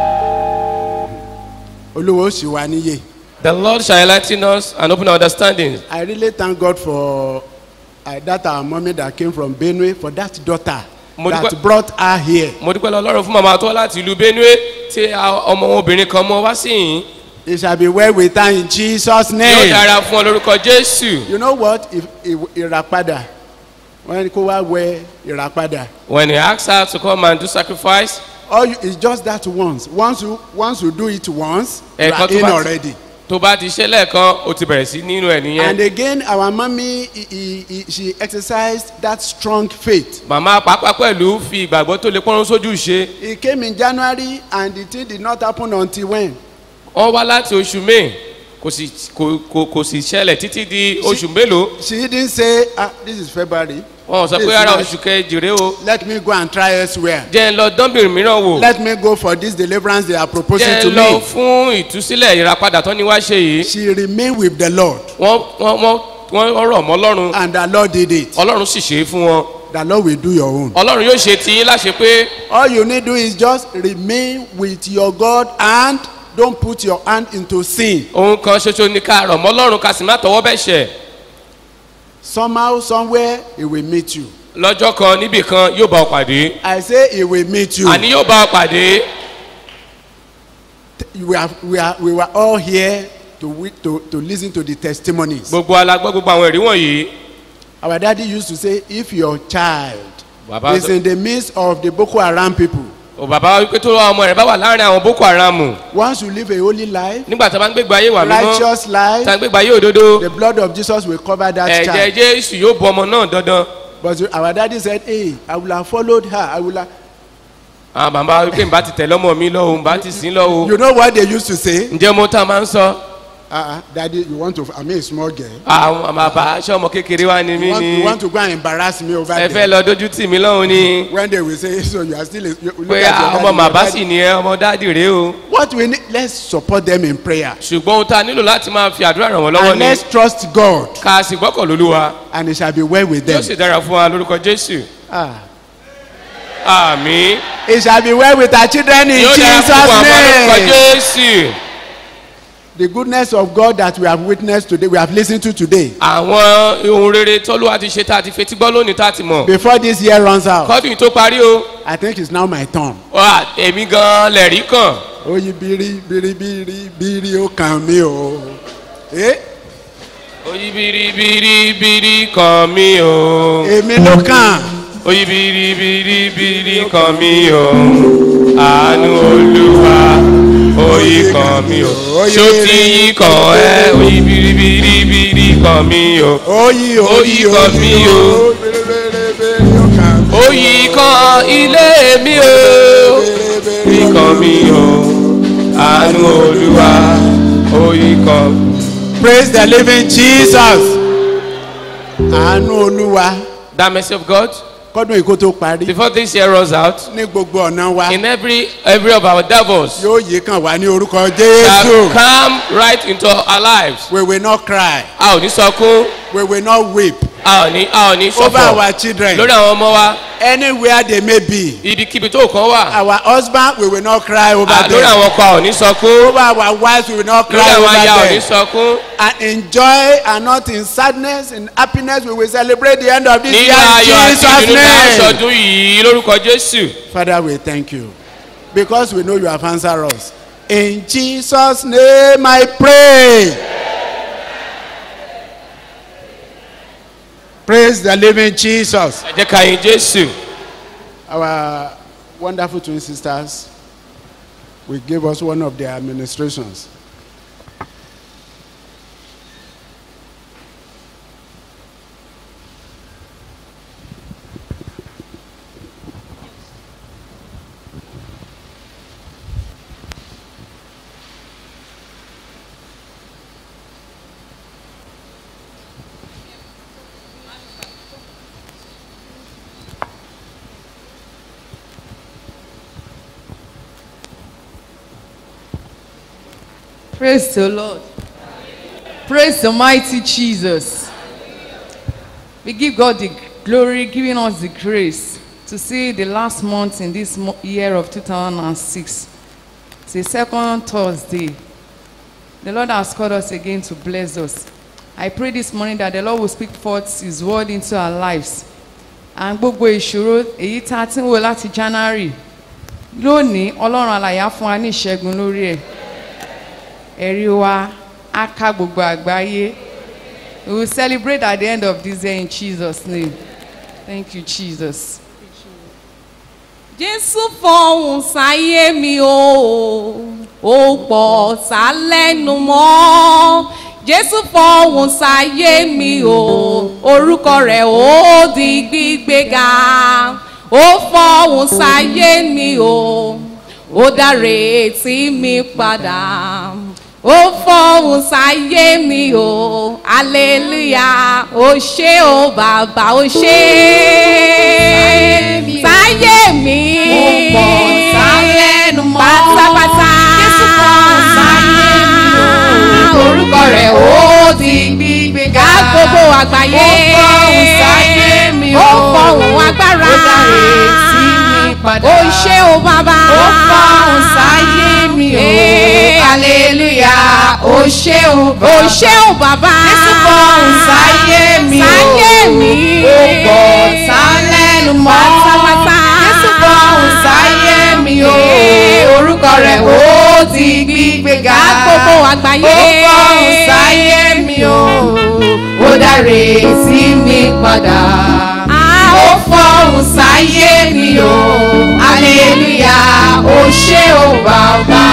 olúwo sì wá níyè. the lord shall enlighten us and open our understanding. i really thank god for uh, that our mommy that came from benue for that daughter Mo that dúpẹ́- brought her here. mo dúpẹ́ lọ lọ́rùn fún màmá tó wá láti ìlú benue tí a- ọmọ wọn obìnrin kan mọ wá sí yìí. it shall be well with her in jesus yóò name. dára fún ọ lórúkọ jésù. you know what if if ìràpadà wọn kó wá wẹ ìràpadà. when he asked her to come and do sacrifice. all you it's just that once once you once you do it once you ẹ̀kan are tó in bá ti already. tó bá ti ṣe lẹ́ẹ̀kan o ti bẹ̀rẹ̀ sí nínú ẹ̀ and nìyẹn. again our mommy he, he, he, she exercised that strong faith. màmá pàápàá pẹ̀lú fi ìgbàgbọ́ tó lè pọ́nrún sójú ṣe. he came in january and the thing did not happen until when. wọ́n wá láti oṣù may kò sì kò kò kò sì ṣẹlẹ̀ títí di oṣù mélòó. she didn't say ah this is february. wọn ò sọ This pé is ara March. oṣù kejìrè o. let me go and try elsewhere. jẹ́ ń lọ dánbìrì mìíràn wò. let me go for this deliverance they are proposing jẹ́ to ń lọ me. fún ìtúsílẹ̀ ìràpadà tó ní wá ṣe yìí. she remained with the lord. wọ́n wọ́n wọ́n wọ́n rọ̀ mọ́ ọlọ́run. and the lord did it. ọlọ́run sì ṣe é fún wọn. the lord will do your own. ọlọ́run yóò ṣe tiyín láṣẹ pé all you need do is just remain with your god and don't put your hand into sin. ohun kan ṣoṣo ni ká rọ̀ mọ́ ọlọ́run ká sì má tọwọ́ bẹ̀ ṣẹ̀. somehow somewhere he will meet you. lọ́jọ́ kan níbì kan yóò bá ọ pàdé. i say he will meet you. àní yóò bá ọ pàdé. we are we are we were all here to wi- to to lis ten to the testimonies. gbogbo alágbọ́ gbogbo àwọn ẹ̀rí wọ̀nyí. our daddy used to say if your child Bàbá is sọ- in the midst of the boko haram people. ò bàbá wa wípé tó lọ ọmọ rẹ̀ bá wà láàrin àwọn boko haram. once you live a holy life. nígbà tá a bá ń gbégbá ayé wà mímọ́. righteous life. tá a ń gbégbá ayé òdodo. the blood of jesus will cover that ẹ̀jẹ̀ child. jésù yóò bọ ọmọ náà dandan. but our daddy said hey i will have followed her i will have. àwọn bàbá wa wípé nbà ti tẹ̀lé ọmọ mi lọ́wọ́ nbà ti sìn lọ́wọ́. you know what they used to say. ǹjẹ́ mo tá a máa ń sọ. ah uh, daddy you want to i mean a small girl. àwọn bàbá aṣọ ọmọ kékeré wa ni you mí want, ni. you want to go and embarrass me over ẹ there. fẹ́ lọ dojú tì mí lọ́hùn ni. when they will say so you are still a you look pé at your ọmọ daddy, your bàbá daddy. sì ni ẹ ọmọ dáàdì rèé o. what we need let's support them in prayer. ṣùgbọ́n ohun tá a nílò láti máa fi àdúrà ràn wọ́n lọ́wọ́ and ni. let's trust God. ká a sì gbọ́kàn lólúwa. and it shall be well with yóò them. sì dára fún wa lórúkọ jésù. ah àmì. it shall be well with our children in yóò dára jesus fún wa lórúkọ name. jésù. the goodness of God that we have witnessed today we have lis ten to today. àwọn ohun rere tọ́lúwa ti ṣe tá a ti fetí gbọ́ lónìí tá a ti mọ̀. before this year runs out. kọ́dún yìí tó parí o. I think it's now my turn. wà èmi gan lẹ̀rí kàn. oyin biri biri biri biri ó kàn mí o. Eh? oyin biribiribiri kan mi o. èmi ló kàn. oyin biribiribiri kan mi o. àánú olúwa oyin kan mi o. ṣó ti yí kan ẹ oyin biribiribiri kan mi o. oyin oyin kan mi o. oyin kan ilé mi o. oyin kan mi o. àánú olúwa oyin kan. praise the living jesus. àánú olúwa. that mercy of God. kọ́dún ìkó tó parí. before this year runs out. ní gbogbo ọ̀nà wa. in every every of our devils. yóò yí kàn wá ní orúkọ shall jésù. come right into our lives. we will not cry. a ò ní sọkún. we will not weep. a ò ní a ò ní over ṣọ̀fọ̀ our children. lórí àwọn ọmọ wa Anywhere they may be. ibikíbi tó kàn wà Our husband, we will not cry over à, lórí them. àwọn ọkọ a ò ní sọkún Over our wives, we will not lórí cry àwọn over aya a ò ní them. sọkún And in joy and not in sadness, in happiness, we will celebrate the end of this nínú year in ayọ̀ àti Jesus' ìdùnnú bá name. aṣọdún yìí lórúkọ jésù Father, we thank you because we know you have answered us. In Jesus' name I pray. Praise the living Jesus. ẹ jẹ́ ká yin jésù Our wonderful twin sisters will give us one of their administrations. Praise the Lord. Praise the mighty Jesus. We give God the glory, giving us the grace to see the last month in this mo- year of 2006. It's the second Thursday. The Lord has called us again to bless us. I pray this morning that the Lord will speak forth His word into our lives. And gbogbo ìṣòro èyí tá a ti ń wò láti January lónìí Ọlọ́run alàyè á fún wa ní ìṣẹ́gun lórí ẹ̀ ẹ̀rí wa á ká gbogbo àgbáyé we will celebrate at the end of this year in jesus name thank you jesus. jésù fọhùn sáyé mi o ó pọ̀ sálẹ́nu mọ́ jésù fọhùn sáyé mi o orúkọ rẹ̀ ó di gbígbéga ó fọhùn sáyé mi o ó dáre tí mi padà ó fọhùn sáyé mi o hallelujah ó ṣé o bàbá ó ṣé sáyé mi Ó pọ̀ sálẹ́nu mọ́. pátápátá Jésù fọhùn sáyé mi o. orúkọ rẹ̀ ó ti gbígbéga gbogbo àgbáyé Ó fọhùn sáyé mi o. ó fọhùn agbára Ó dáre tí mi padà. ó ṣé o bàbá Ó fọhùn sáyé mi o. hallelujah Ó ṣé o bàbá. ó ṣé o bàbá Jésù fọhùn sáyé mi o. sáyé mi Ó pọ̀ sálẹ́nu mọ́. pátápátá Jésù fọhùn sáyé mi o. orúkọ rẹ̀ ó ti gbígbéga. gbogbo àgbáyé Ó fọhùn sáyé mi o. Ó dáre sí mi padà. Ó fọhùn sáyé mi o. Hallelujah. Ó ṣé o bàbá.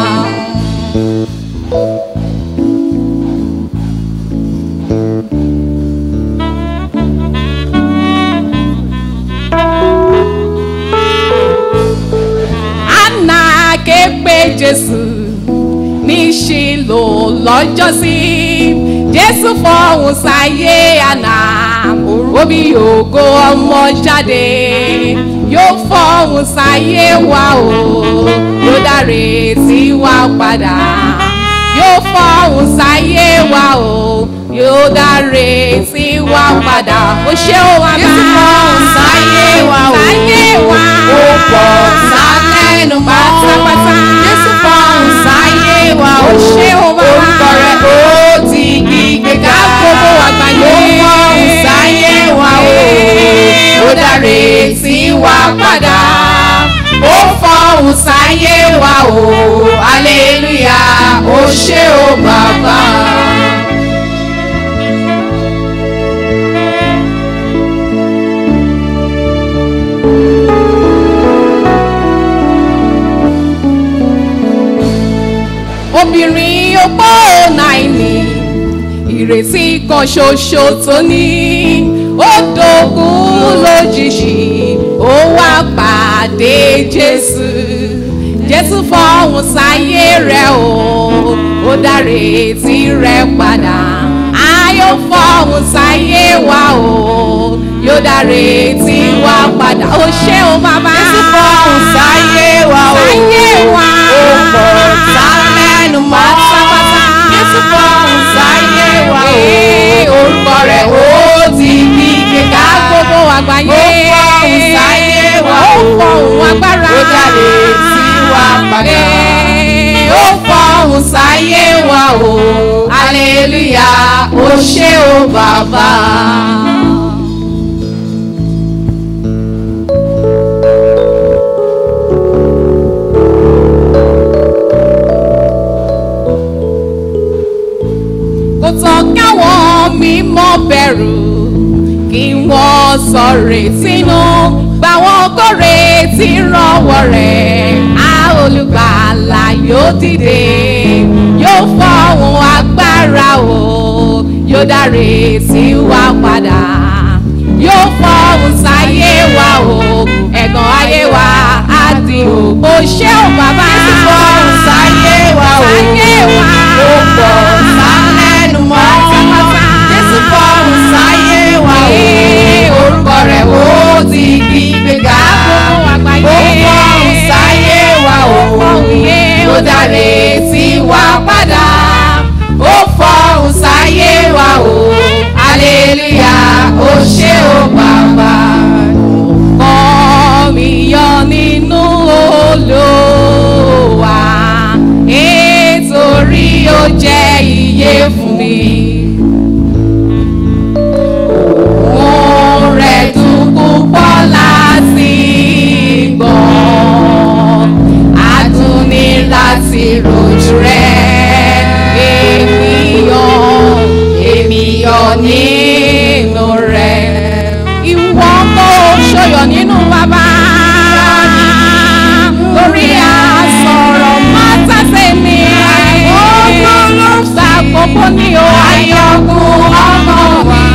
anna ké pe jésù ní ṣìlò lọ́jọ́sí jésù fọhùn sáyé àná omi ògo ọmọ jáde yóò fọhùn sáyé wa o yóò dáre tí wa padà yóò fọhùn sáyé wa o yóò dáre tí wa padà ó ṣé ó wá bá Jésù fọhùn sáyé wa o. sáyé wa Ó pọ̀ sálẹ́nu mọ́. pátápátá Jésù fọhùn sáyé wa o. Ó ṣé o bàbá. Orúkọ rẹ̀ ó ti gbígbéga. gbogbo àgbáyé. Ó fọhùn sáyé wa o. Ó dáre sí wa padà. Ó fọhùn sáyé wa o. Hallelujah. Ó ṣé o bàbá. obìnrin opó náìní ìrètí kan ṣoṣo tó ní ó dogun lójijì ó wá pàdé jésù jésù fọhùn sáyé rẹ o ó dáre tí rẹ padà ayọ̀ fọhùn sáyé wa o yóò dáre tí wa padà ó ṣé o bàbá Jésù fọhùn sáyé wa o. sáyé wa Ó pọ̀ sálẹ́nu mọ́. Jésù fọhùn sáyé wa o. Orúkọ rẹ̀ ó ti sáyé wa o hallelujah ó ṣé o bàbá. kò tán káwọn mímọ́ bẹ̀rù kí wọ́n sọ̀rè sínú gbà wọ́n kórè tí rọwọ́ rẹ̀ á olùgbàlà yóò dìde yóò fọ̀hún agbára o yóò dáre sí wa padà yóò fọ̀hún sáyé wa o ẹ̀gàn ayé wa á di o kò ṣé o bàbá fọ̀hún sáyé wa o sáyé wa ó pọ̀ sálẹ́nu mọ́ jésù fọ̀hún sáyé wa o orúkọ rẹ̀ ó ti di gbéga ó fọ̀hún sáyé wa o ó dáre sí wa padà ó fọ̀hún sáyé wa o hallelujah ó ṣé o bàbá kọ́ mi yọ nínú olówà ètòrí ó jẹ́ iye fún mi. Òun rẹ̀ dùn púpọ̀ láti gbọ́. Adùn ní láti rojú rẹ̀. Ènìyàn, ènìyàn nínú rẹ̀. Ìwọ kò ṣòyọ̀ nínú bàbá. Lórí àsọ̀rọ̀ mátàsé mi. Ọgbọ́n ló ń sa gbogbo ní o. Ayọ̀kùn ọmọ mi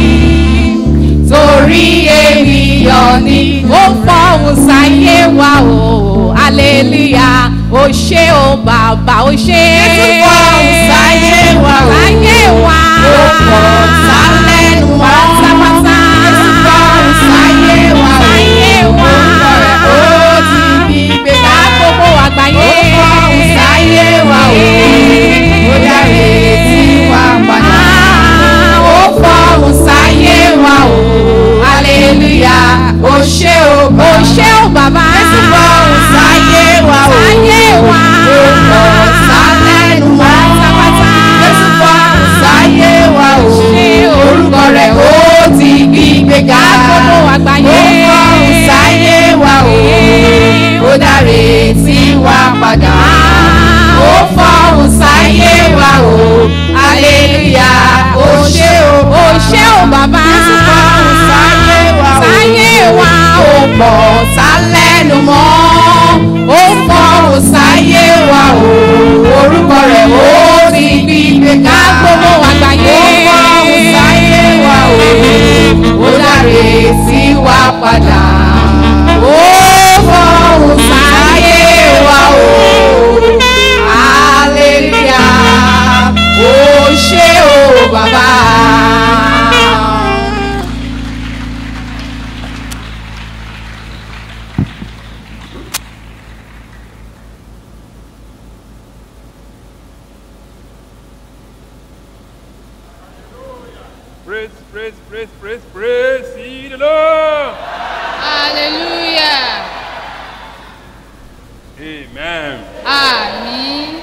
torí ènìyàn ni ó fọ̀hún sáyé wa o hallelujah ó ṣé o bàbá ó ṣé. Jésù fọ̀hún sáyé wa o sáyé wa ó pọ̀ sálẹ́nu wa pátápátá. Jésù fọ̀hún sáyé wa o sáyé wa ó ti bí gbéga gbogbo àgbáyé. ó fọ̀hún sáyé wa o ó dáre sí wa padà. ó fọ̀hún sáyé wa o hallelujah ó ṣé o ó ṣé o bàbá jésù fọ̀hún sáyé wa o sáyé wa ó pọ̀ sálẹ́nu wa pátápátá jésù fọ̀hún sáyé wa o orúkọ rẹ̀ ó ti gbí gbéga gbogbo àgbáyé ó fọ̀hún sáyé wa o ó dáre sí wa padà ó fọ̀hún sáyé wa o hallelujah ó ṣé o ó ṣé o bàbá jésù fọ̀hún sáyé wa o sáyé wa ó pọ̀ sálẹ́nu mọ́ ó fọ̀hún sáyé wa o orúkọ rẹ̀ ó ti gbí gbéga gbogbo àgbáyé ó fọ̀hún sáyé wa o ó dáre sí wa padà ó fọ̀hún sáyé wa o hallelujah ó ṣé o bàbá. Praise, praise, praise, praise, praise. See the Lord. hallelujah Amen. àmín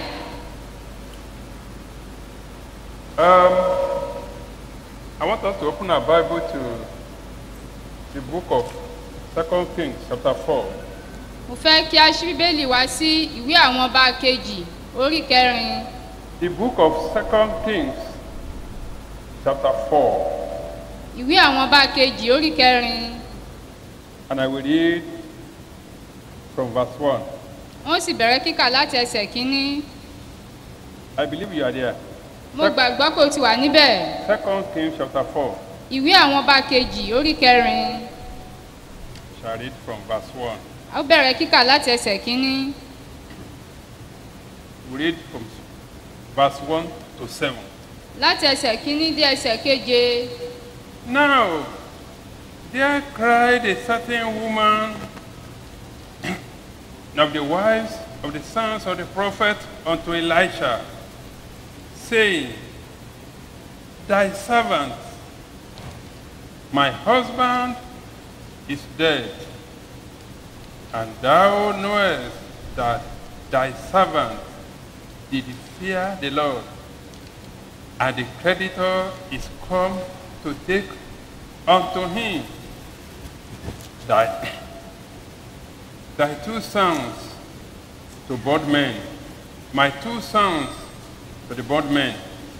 Um, I want us to open our Bible to the book of Second Kings, chapter 4. mo fẹ́ kí a ṣí bíbélì wá sí ìwé àwọn ọba kejì orí kẹrin The book of Second Kings, chapter 4. ìwé àwọn ọba kejì orí kẹrin And I will read from verse 1. wọ́n sì bẹ̀rẹ̀ kíkà láti ẹsẹ̀ kínní I believe you are there. mo gbàgbọ́ pé o ti wà níbẹ̀ Second Kings, chapter 4. ìwé àwọn ọba kejì orí kẹrin Shall read from verse 1. a ó bẹ̀rẹ̀ kíkà láti ẹsẹ̀ kínní We read from verse 1 to 7. láti ẹsẹ̀ kínní dé ẹsẹ̀ keje Now, there cried a certain woman of the wives of the sons of the prophet unto Elisha, saying, Thy servant, my husband, is dead, and thou knowest that thy servant did fear the Lord, and the creditor is come to take unto him thy, thy two sons to bondmen, my two sons to the bondmen.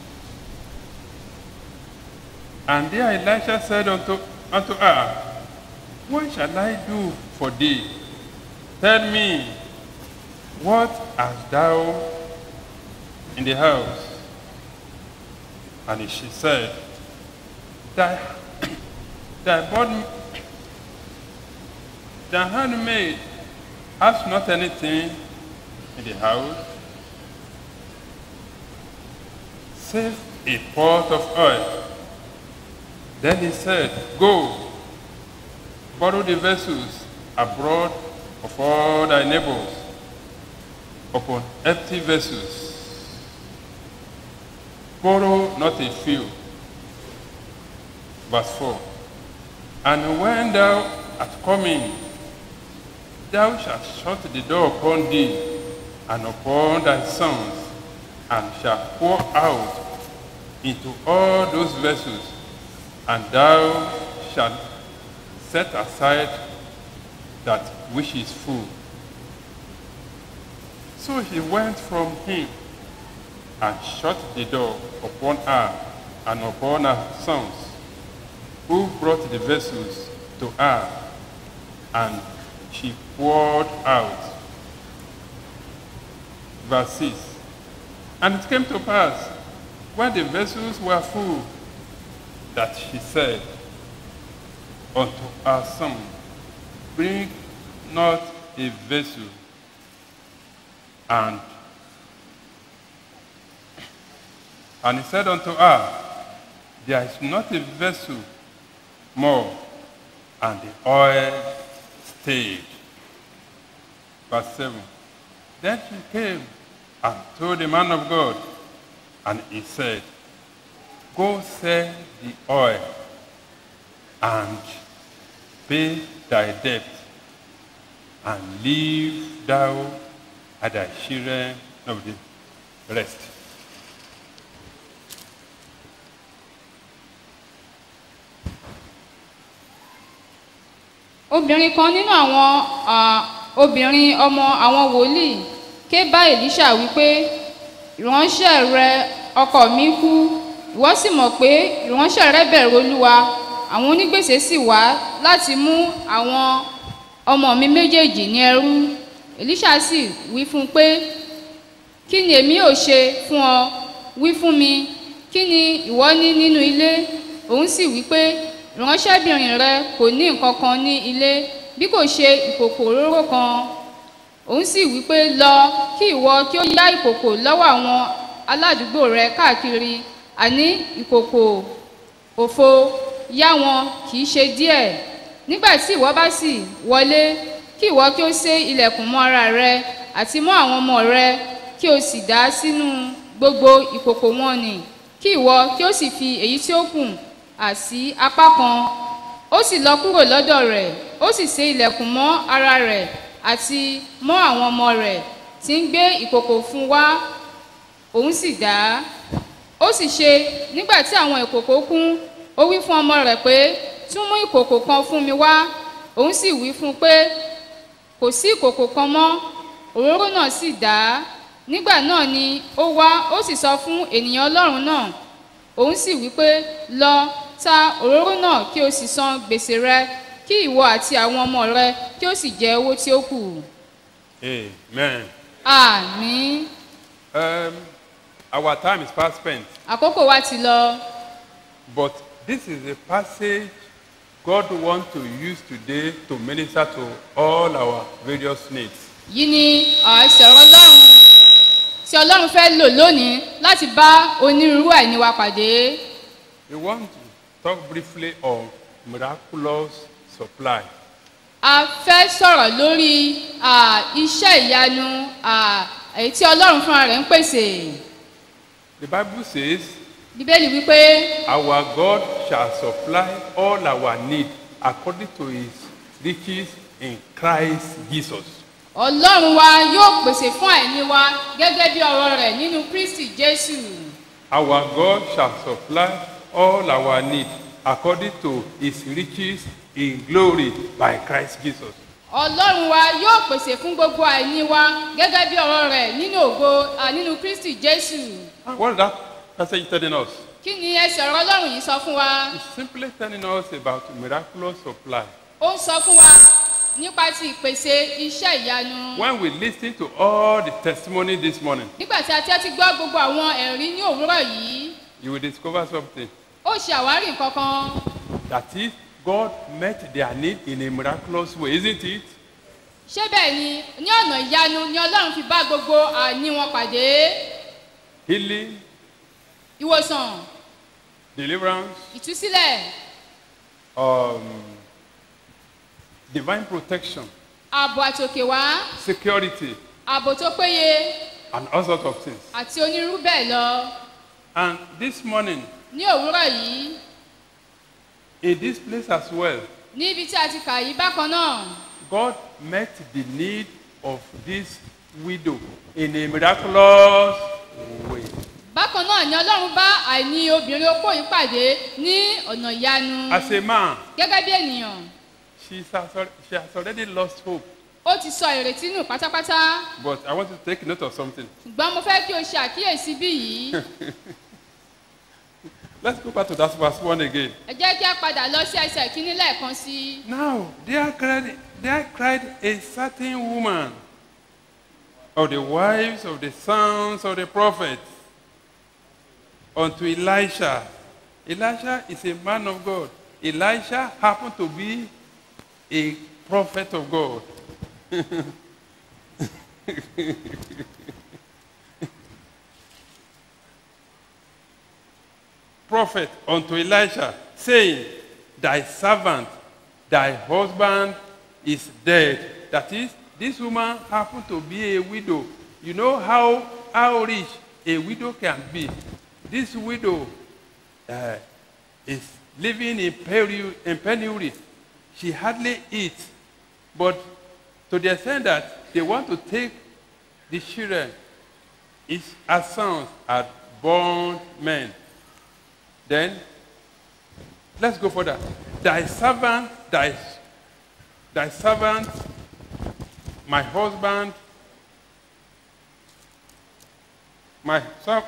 And there Elisha said unto, unto her, What shall I do for thee? Tell me, what hast thou in the house? And she said, Thy, thy bond, thy handmaid has not anything in the house, save a pot of oil. Then he said, Go, borrow the vessels abroad of all thy neighbors upon empty vessels. Borrow not a few. Verse 4. And when thou art coming, thou shalt shut the door upon thee and upon thy sons, and shalt pour out into all those vessels, and thou shalt set aside that which is full. So he went from him and shut the door upon her and upon her sons, who brought the vessels to her, and she poured out. Verse 6. And it came to pass, when the vessels were full, that she said unto her son, Bring not a vessel. And and he said unto her, There is not a vessel more. And the oil stayed. Verse 7. Then she came and told the man of God, and he said, Go sell the oil and pay thy debt, and leave thou at thy children of the rest. obìnrin kan nínú àwọn ah, obìnrin ọmọ àwọn wòlíì ké bá èlíṣà wípé ìránṣẹ́ rẹ ọkọ mi kú ìwọ sì mọ̀ pé ìránṣẹ́ rẹ bẹ̀rù olúwa àwọn onígbèsè sì wá láti mú àwọn ọmọ mi méjèèjì ní ẹrú èlíṣà sì wí fún un pé kí ni èmi ò ṣe fún ọ wí fún mi kí ni ìwọ ní nínú ilé òun sì wí pé ìránṣẹ́bìnrin rẹ kò ní nǹkan kan ní ilé bí kò ṣe ìkòkò òróró kan òun sì wí pé lọ kí ìwọ kí ó yá ìkòkò lọ́wọ́ àwọn aládùúgbò rẹ káàkiri àní ìkòkò òfo yá wọn kì í ṣe díẹ̀ nígbà tí ìwọ bá sì wọlé kí ìwọ kí ó sé ilẹ̀kùn mọ́ ara rẹ àti mọ́ àwọn ọmọ rẹ kí o sì dá sínú gbogbo ìkòkò wọn nì kí ìwọ kí o sì fi èyí tí ó kù àsí apá kan ó sì lọ kúrò lọ́dọ̀ rẹ̀ ó sì sé ilẹ̀kùn mọ́ ara rẹ̀ àti mọ́ àwọn ọmọ rẹ̀ tí ń gbé ìkòkò fún wá òun sì dá ó sì ṣe nígbà tí àwọn ìkòkò kún ó wí fún ọmọ rẹ̀ pé tún mú ìkòkò kan fún mi wá òun sì wí fún un pé kò sí ìkòkò kan mọ́ òróró náà sì dá nígbà náà ni ó wá ó sì sọ fún ènìyàn ọlọ́run náà òun sì wí pé lọ ta òróró náà kí o sì san gbèsè rẹ kí ìwọ àti àwọn ọmọ rẹ kí o sì jẹ owó tí ó kù. Amen. àmì Um, our time is past spent, àkókò wa ti lọ but this is a passage God wants to use today to minister to all our various needs. yìí ni ẹsẹ̀ ọlọ́run tí ọlọ́run fẹ́ lò lónìí láti bá onírúurú àìní wa pàdé. We want to talk briefly on miraculous supply. a fẹ́ sọ̀rọ̀ lórí à, iṣẹ́ ìyanu à, èyí tí ọlọ́run fúnra rẹ̀ ń pèsè. The Bible says, bíbélì wípé Our God shall supply all our need according to his riches in Christ Jesus. ọlọ́run wa yóò pèsè fún àìní wa gẹ́gẹ́ bí ọ̀rọ̀ rẹ̀ nínú kristi jésù Our God shall supply all our need according to his riches in glory by Christ Jesus. ọlọ́run wa yóò pèsè fún gbogbo àìní wa gẹ́gẹ́ bí ọ̀rọ̀ rẹ̀ nínú ògo à, nínú kristi jésù What is that passage telling us? kí ni ẹsẹ̀ ọ̀rọ̀ ọlọ́run yìí sọ fún wa It's simply telling us about miraculous supply. ó ń sọ fún wa nípa ti ìpèsè iṣẹ́ ìyanu When we listen to all the testimony this morning, nígbà tí a tẹ́tí gbọ́ gbogbo àwọn ẹ̀rí ní òwúrọ̀ yìí you will discover something. ó ṣe àwárí nǹkan kan That is, God met their need in a miraculous way, isn't it? ṣé bẹ́ẹ̀ ni ní ọ̀nà ìyanu ni ọlọ́run fi bá gbogbo àní wọn pàdé Healing, ìwòsàn deliverance, ìtúsílẹ̀ um, divine protection, ààbò àtòkè wá security, ààbò tó péye and all sorts of things. àti onírú bẹ́ẹ̀ lọ And this morning, ní òwúrọ̀ yìí in this place as well, ní ibi tí a ti kà yí bákan náà God met the need of this widow in a miraculous way. bákan náà ni ọlọ́run bá àìní obìnrin opó yìí pàdé ní ọ̀nà ìyanu As a man, gẹ́gẹ́ bí ènìyàn she's has, al- she has already lost hope. ó ti sọ ìrètí nù pátápátá But I want you to take note of something. ṣùgbọ́n mo fẹ́ kí o ṣe àkíyèsí bí yìí Let's go back to that verse one again. ẹ jẹ́ kí a padà lọ sí ẹsẹ̀ kínní lẹ́ẹ̀kan sí i. Now, there cried, there cried a certain woman of the wives of the sons of the prophets unto Elisha. Elisha is a man of God. Elisha happened to be a prophet of God. prophet unto Elisha, saying, Thy servant, thy husband is dead. That is, this woman happened to be a widow. You know how, how rich a widow can be. This widow uh, is living in, peri- in penury. She hardly eats. But to the extent that they want to take the children, his, her sons are born men. Then, let's go further. Thy servant, thy, thy servant, my husband, my serv-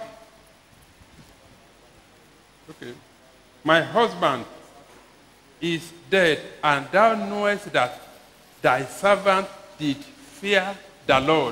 okay, my husband is dead, and thou knowest that thy servant did fear the Lord.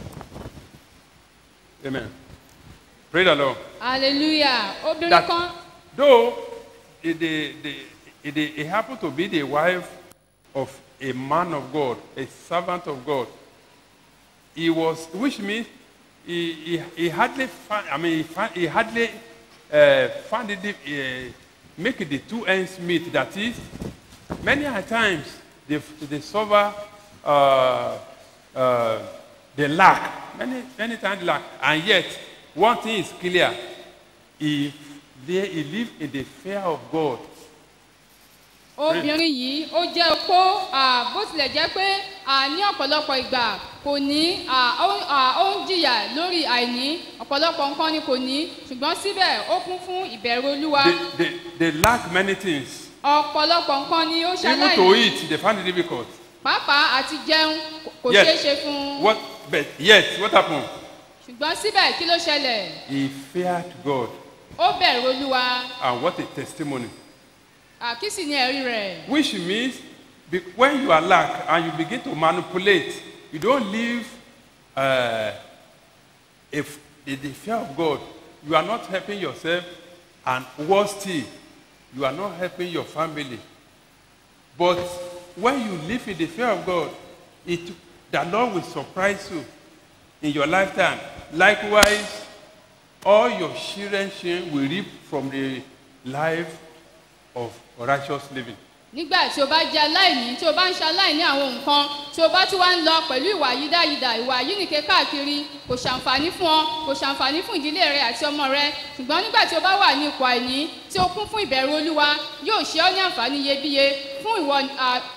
Amen. Pray the Lord. hallelujah obìnrin That- kan Though it, it, it, it, it happened to be the wife of a man of God, a servant of God, he was, which means he, he, he hardly found, I mean, he, found, he hardly uh, found it, uh, make the two ends meet. That is, many a times they, they suffer, uh, uh, they lack, many, many times they lack, and yet one thing is clear, he, they, he live in the fear of God. obìnrin yìí ó jẹ́ opó à, bó tilẹ̀ jẹ́ pé à, ní ọ̀pọ̀lọpọ̀ ìgbà kò ní à, ó à, ó ń jìyà lórí àìní ọ̀pọ̀lọpọ̀ nǹkan ni kò ní ṣùgbọ́n síbẹ̀ ó kún fún ìbẹ̀rù olúwa They, they, they lack many things. ọ̀pọ̀lọpọ̀ nǹkan ni ó Even to ṣaláìní eat, they find it difficult. pàápàá àti jẹun kò- kò Yet, ṣeé ṣe fún un What, but yet, what happened? ṣùgbọ́n síbẹ̀ kí ló ṣẹlẹ̀ He feared God. ó bẹ̀rù olúwa And what a testimony. À, kí sì ni ẹ̀rí rẹ̀ Which means be, when you are lack and you begin to manipulate, you don't live uh, if, in the fear of God. You are not helping yourself, and worse still, you are not helping your family. But when you live in the fear of God, it, the Lord will surprise you in your lifetime. Likewise, all your children children will reap from the life of righteous living. nígbà tí o bá jẹ aláìní tí o bá ń ṣe aláìní àwọn nǹkan tí o bá tún wá ń lọ pẹ̀lú ìwà yídáyidà ìwà yínìke káàkiri kò ṣàǹfààní fún ọ kò ṣàǹfààní fún ìdílé rẹ àti ọmọ rẹ ṣùgbọ́n nígbà tí o bá wà ní ipò àìní tí o kún fún ìbẹ̀rù olúwa yóò ṣe ọ́ ní àǹfààní iyebíye fún ìwọ à,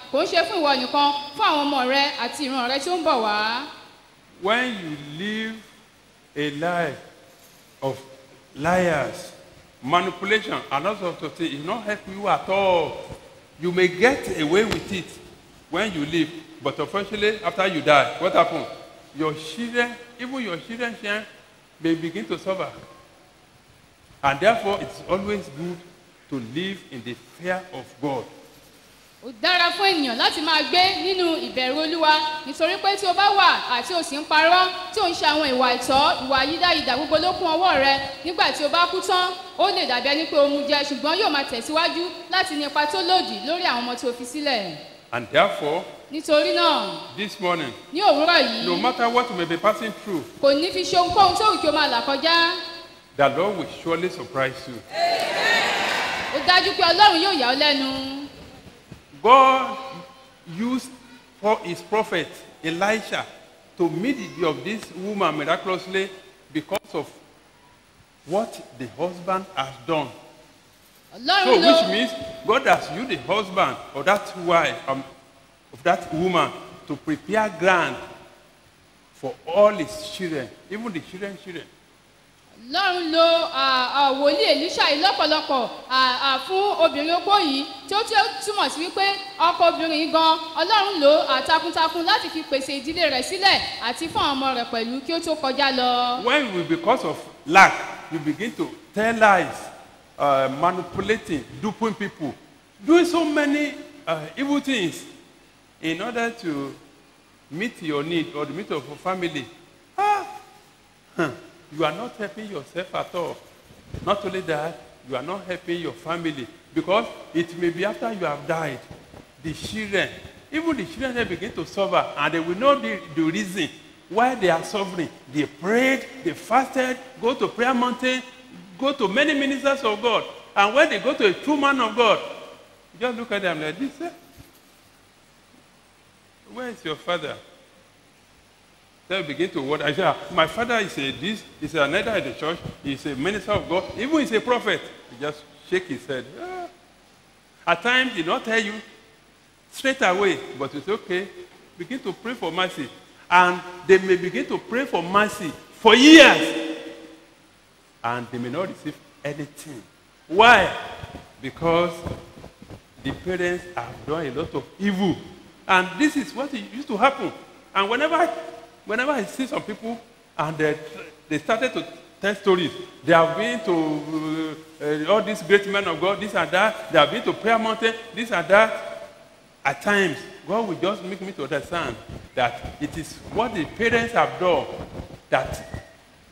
kò ń ṣe fún ìwọ nìkan fún àwọn ọmọ rẹ àti ìran rẹ tí ó ń bọ̀ wá. When you live a life of liars, manipulation, and all sorts of things, it not help you at all. You may get away with it when you live, but unfortunately, after you die, what happens? Your children, even your children, children may begin to suffer. And therefore, it's always good to live in the fear of God. ó dára fún ènìyàn láti máa gbé nínú ìbẹ̀rù olúwa nítorí pé tí o bá wà àti o sì ń parọ́ tí o ń ṣe àwọn ìwà ìtọ́ ìwà yídáyidà gbogbo ló kún ọwọ́ rẹ nígbà tí o bá kú tán ó lè dàbí ẹni pé o mu jẹ ṣùgbọ́n yóò máa tẹ̀síwájú láti ní ipa tó lòdì lórí àwọn ọmọ tí o fi sílẹ̀ And therefore, nítorí náà this morning, ní òwúrọ̀ yìí no matter what you may be passing through, kò ní fi ṣe ohunkóhun tó wù kí o máa là kọjá the Lord will surely surprise you. ó dájú pé ọlọ́run yóò yà ọ́ lẹ́nu. God used for his prophet Elisha to meet the need of this woman miraculously because of what the husband has done. So, ọlọ́run ló which means God has used the husband of that wife, um, of that woman, to prepare ground for all his children, even the children's children. ọlọ́run lo à, à, wòlíì èlíṣà yìí lọ́pọ̀lọpọ̀ à, à, fún obìnrin opó yìí tí ó tí ó túmọ̀ sí wípé ọkọ obìnrin yìí gan ọlọ́run lò ó takuntakun láti fi pèsè ìdílé rẹ̀ sílẹ̀ àti fún àwọn ọmọ rẹ̀ pẹ̀lú kí ó tó kọjá lọ. When we, because of lack, you begin to tell lies, uh, manipulating, duping people, doing so many uh, evil things in order to meet your need or the need of your family, ah, huh, you are not helping yourself at all. Not only that, you are not helping your family because it may be after you have died, the children, even the children they begin to suffer and they will know the, the reason why they are suffering. They prayed, they fasted, go to prayer mountain, go to many ministers of God. And when they go to a true man of God, you just look at them like this. Eh? Where is your father? They begin to wonder. I say, "Ah, my father is a this, is another in the church, he's a minister of God, even he's a prophet. He just shake his head. "Ah." At times, he not tell you straight away, but it's okay. Begin to pray for mercy. And they may begin to pray for mercy for years. And they may not receive anything. Why? Because the parents have done a lot of evil. And this is what it used to happen. And whenever I, whenever I see some people and they, they started to tell stories, they have been to uh, uh, all these great men of God, this and that, they have been to prayer mountain, this and that. At times, God will just make me to understand that it is what the parents have done that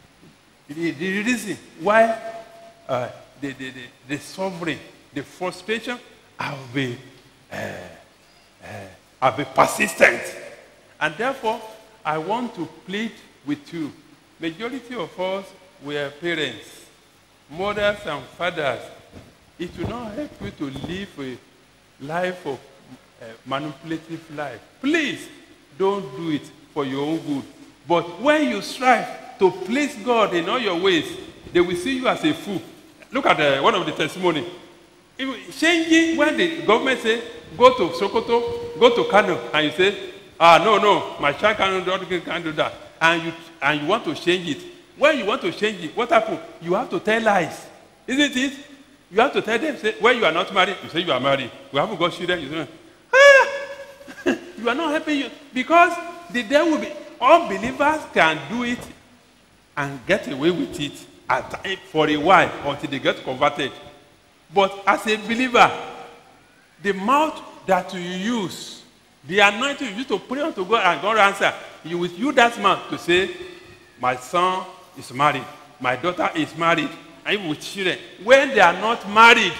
the, the reason why uh, the, the, the, the suffering, the frustration have been, uh, uh, have been persistent. And therefore, I want to plead with you. Majority of us were parents, mothers and fathers. It will not help you to live a life of uh, manipulative life. Please don't do it for your own good. But when you strive to please God in all your ways, they will see you as a fool. Look at uh, one of the testimony. If- Changing when the government say go to Sokoto, go to Kano, and you say, ah no no, my child cannot do, can't do that, and you and you want to change it. When you want to change it, what happen? You have to tell lies, isn't it? You have to tell them say when you are not married, you say you are married. You haven't got children, you say you are not helping you because the devil will be unbelievers can do it and get away with it at time for a while until they get converted but as a believer the mouth that you use the anointing you use to pray unto god and god answer you will use that mouth to say my son is married my daughter is married and even with children when they are not married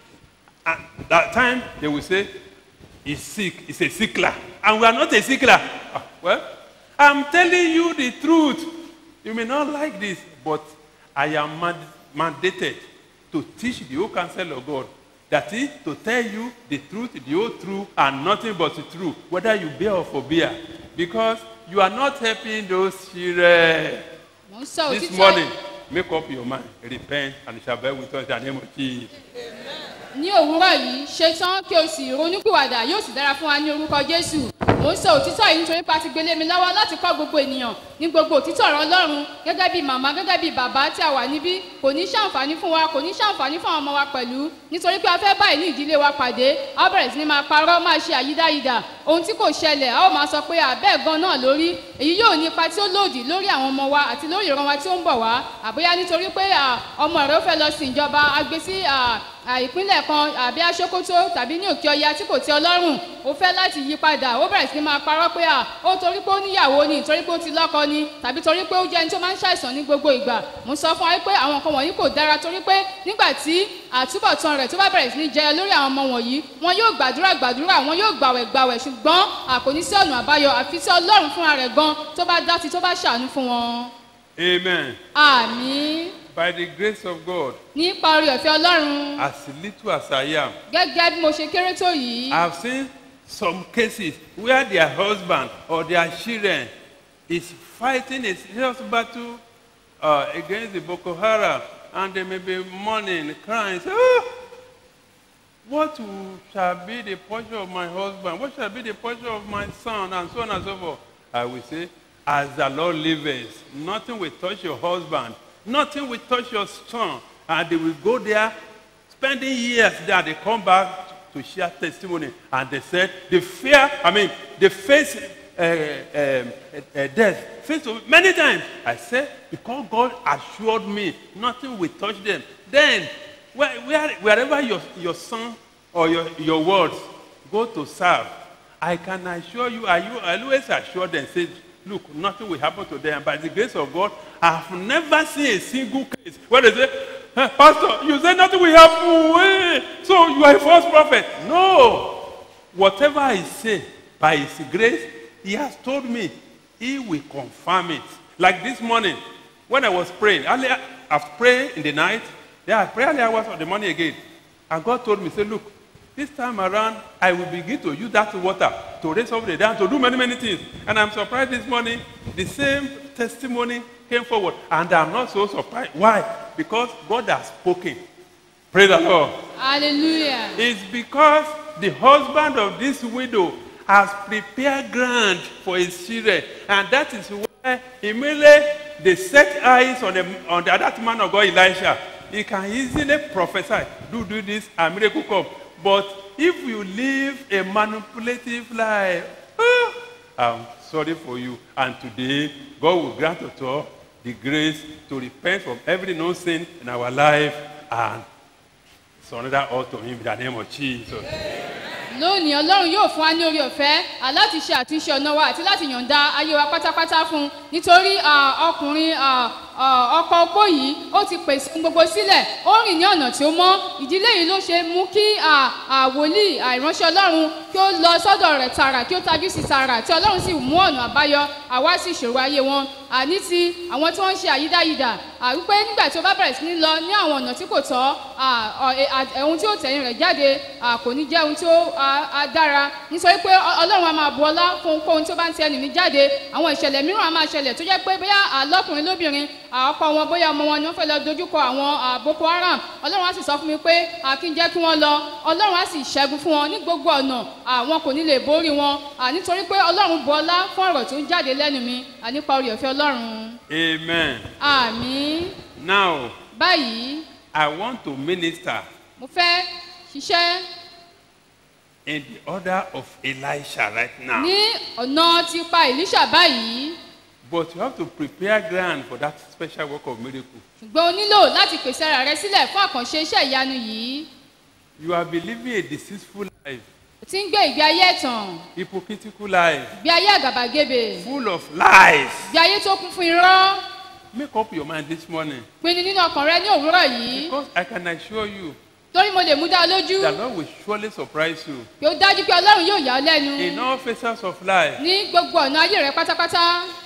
at that time they will say he's sick he's a sickler and we are not a sickler Ah, well i'm telling you the truth you may not like this but i am mand- mandated to teach the whole counsel of god that is to tell you the truth the whole truth and nothing but the truth whether you bear or forbear because you are not helping those children Mo ń sọ this òtítọ́ morning make up your mind repent and it shall bear with us in the name of jesus. ní òwúrọ̀ yìí ṣetán kí o sì ronúpìwàdà yóò sì dára fún wa ní orúkọ jésù mò ń sọ òtítọ́ yìí nítorí pé a ti gbélé mi lọ́wọ́ láti kọ́ gbogbo ènìyàn ní gbogbo òtítọ́ ọ̀rọ̀ ọlọ́run gẹ́gẹ́ bí màmá gẹ́gẹ́ bí bàbá tí a wà níbí kò ní ṣàǹfààní fún wa kò ní ṣàǹfààní fún àwọn ọmọ wa pẹ̀lú nítorí pé a fẹ́ báyìí ní ìdílé wa pàdé a ó bẹ̀rẹ̀ sí ni máa parọ́ máa ṣe àyídáyidà ohun tí kò ṣẹlẹ̀ a ó máa sọ pé àbẹ́ẹ̀ gan náà lórí èyí yóò ní ipa tí ó lòdì lórí àwọn ọmọ wa àti lórí ìran wa tí ó ń bọ̀ wá àbóyá nítorí pé à, ọmọ rẹ ó fẹ́ lọ sin ìjọba agbé sí à, à, ìpínlẹ̀ kan àbí aṣókótó tàbí ní òkè ọya tí kò tẹ ọlọ́run ó fẹ́ láti yí padà ó bẹ̀rẹ̀ sí ni máa parọ́ pé à, ó torí pé ó níyàwó ni torí pé ó ti lọ́kọ ni tàbí torí pé ó jẹ́ ẹni tó máa ń ṣàìsàn ní gbogbo ìgbà mo sọ fún wa wípé àwọn nǹkan wọ̀nyí kò dára torí pé nígbà tí àtúbọ̀tán rẹ̀ tó bá bẹ̀rẹ̀ sí ní jẹyọ lórí àwọn ọmọ wọ̀nyí wọn yóò gbàdúrà gbàdúrà wọn yóò gbàwẹ̀ gbàwẹ̀ ṣùgbọ́n àkòní sí ọ̀nà àbáyọ àfi tí ọlọ́run fúnra rẹ̀ gan tó bá dá sí tó bá ṣàánú fún wọn. Amen. àmì By the grace of God, nípa orí ọ̀fẹ́ ọlọ́run as little as I am, gẹ́gẹ́ bí mo ṣe kéré tó yìí I've seen some cases where their husband or their children is fighting a serious battle uh, against the Boko Haram, and they may be mourning, crying, say, oh, what will- shall be the portion of my husband? What shall be the portion of my son? And so on and so forth. I will say, as the Lord liveth, nothing will touch your husband, nothing will touch your son. And they will go there, spending years there. They come back to share testimony. And they said, the fear, I mean, they face uh, um, uh, death, face of many times. I said, because God assured me, nothing will touch them. Then, where, where, wherever your, your son or your, your words go to serve, I can assure you, I, you- I always assure them, say, look, nothing will happen to them. By the grace of God, I've never seen a single case where they say, "Eh, Pastor, you say nothing will happen. eh, So you are a false prophet. No. Whatever I say, by His grace, He has told me, He will confirm it. Like this morning, when I was praying, earlier, after praying in the night, yeah, I prayed early hours of the morning again. And God told me, say, look, this time around, I will begin to use that water to raise up the dead, to do many, many things. And I'm surprised this morning, the same testimony came forward. And I'm not so surprised. Why? Because God has spoken. Praise the Lord. hallelujah It's because the husband of this widow has prepared ground for his children. And that is why immediately they set eyes on the, on the other man of God, Elisha. He can easily prophesy, do, do this, and miracle come. But if you live a manipulative life, ah, I'm sorry for you. And today, God will grant us all the grace to repent from every known sin in our life and surrender all to Him in the name of Jesus. lónìí ọlọ́run yóò fún wa ní orí ọ̀fẹ́ à, láti ṣe àtúnṣe ọ̀nà wa àti láti yọ̀ǹda ayé wa pátápátá fún un nítorí à, ọkùnrin à, à, ọkọ opó yìí ó ti pèsè ohun gbogbo sílẹ̀ ó rìn ní ọ̀nà tí ó mọ́ ìdílé yìí ló ṣe mú kí à, à, wòlíì à, ìránṣẹ́ ọlọ́run kí ó lọ sọ́dọ̀ rẹ̀ tààrà kí ó tajú sí tààrà tí ọlọ́run sì mú ọ̀nà àbáyọ àwá sí ìṣòro ayé wọn àní ti àwọn tí wọ́n ń ṣe àyídáyidà à, wípé nígbà tí ó bá bẹ̀rẹ̀ sí ní lọ ní àwọn ọ̀nà tí kò tọ́ à, ọ̀, ẹ- à- ohun tí ó tẹ̀yìn rẹ̀ jáde à, kò ní jẹ́ ohun tí ó à, á dára nítorí pé Ọ- ọlọ́run á máa bu ọlá fún ohunkóhun tí ó bá ń ti ẹnì ní jáde àwọn ìṣẹ̀lẹ̀ mìíràn á máa ṣẹlẹ̀ tó jẹ́ pé bóyá àlọ́kùnrin lóbìnrin à, ọkọ wọn bóyá ọmọ wọn ni wọ́n fẹ́ lọ dojúkọ àwọn à, boko haram ọlọ́run á sì sọ fún mi pé à, kí n jẹ́ kí wọ́n lọ ọlọ́run á sì ṣẹ́gun fún wọn ní gbogbo ọ̀nà àwọn kò ní lè borí wọn à, nítorí pé ọlọ́run bu ọlá fún ọ̀rọ̀ tó ń jáde lẹ́nu mi à, nípa orí ọ̀fẹ́ ọlọ́run Amen. àmì Now, báyìí I want to minister mo fẹ́ ṣiṣẹ́ in the order of Elisha right now. ní ọ̀nà ti pa ìlíṣà báyìí But you have to prepare ground for that special work of miracle. ṣùgbọ́n o nílò láti pèsè ara rẹ sílẹ̀ fún àkànṣe iṣẹ́ ìyanu yìí You are believing a deceitful life, o ti ń gbé ìgbé ayé ẹ̀tàn hypocritical life, ìgbé ayé àgàbàgebè full of lies. ìgbé ayé tó kún fún irọ́ Make up your mind this morning. pinnu nínú ọkàn rẹ ní òwúrọ̀ yìí Because I can assure you, torí mo lè mú dá ọ lójú the Lord will surely surprise you pé ó dájú pé ọlọ́run yóò yà ọ́ lẹ́nu in all phases of life. ní gbogbo ọ̀nà ayé rẹ pátápátá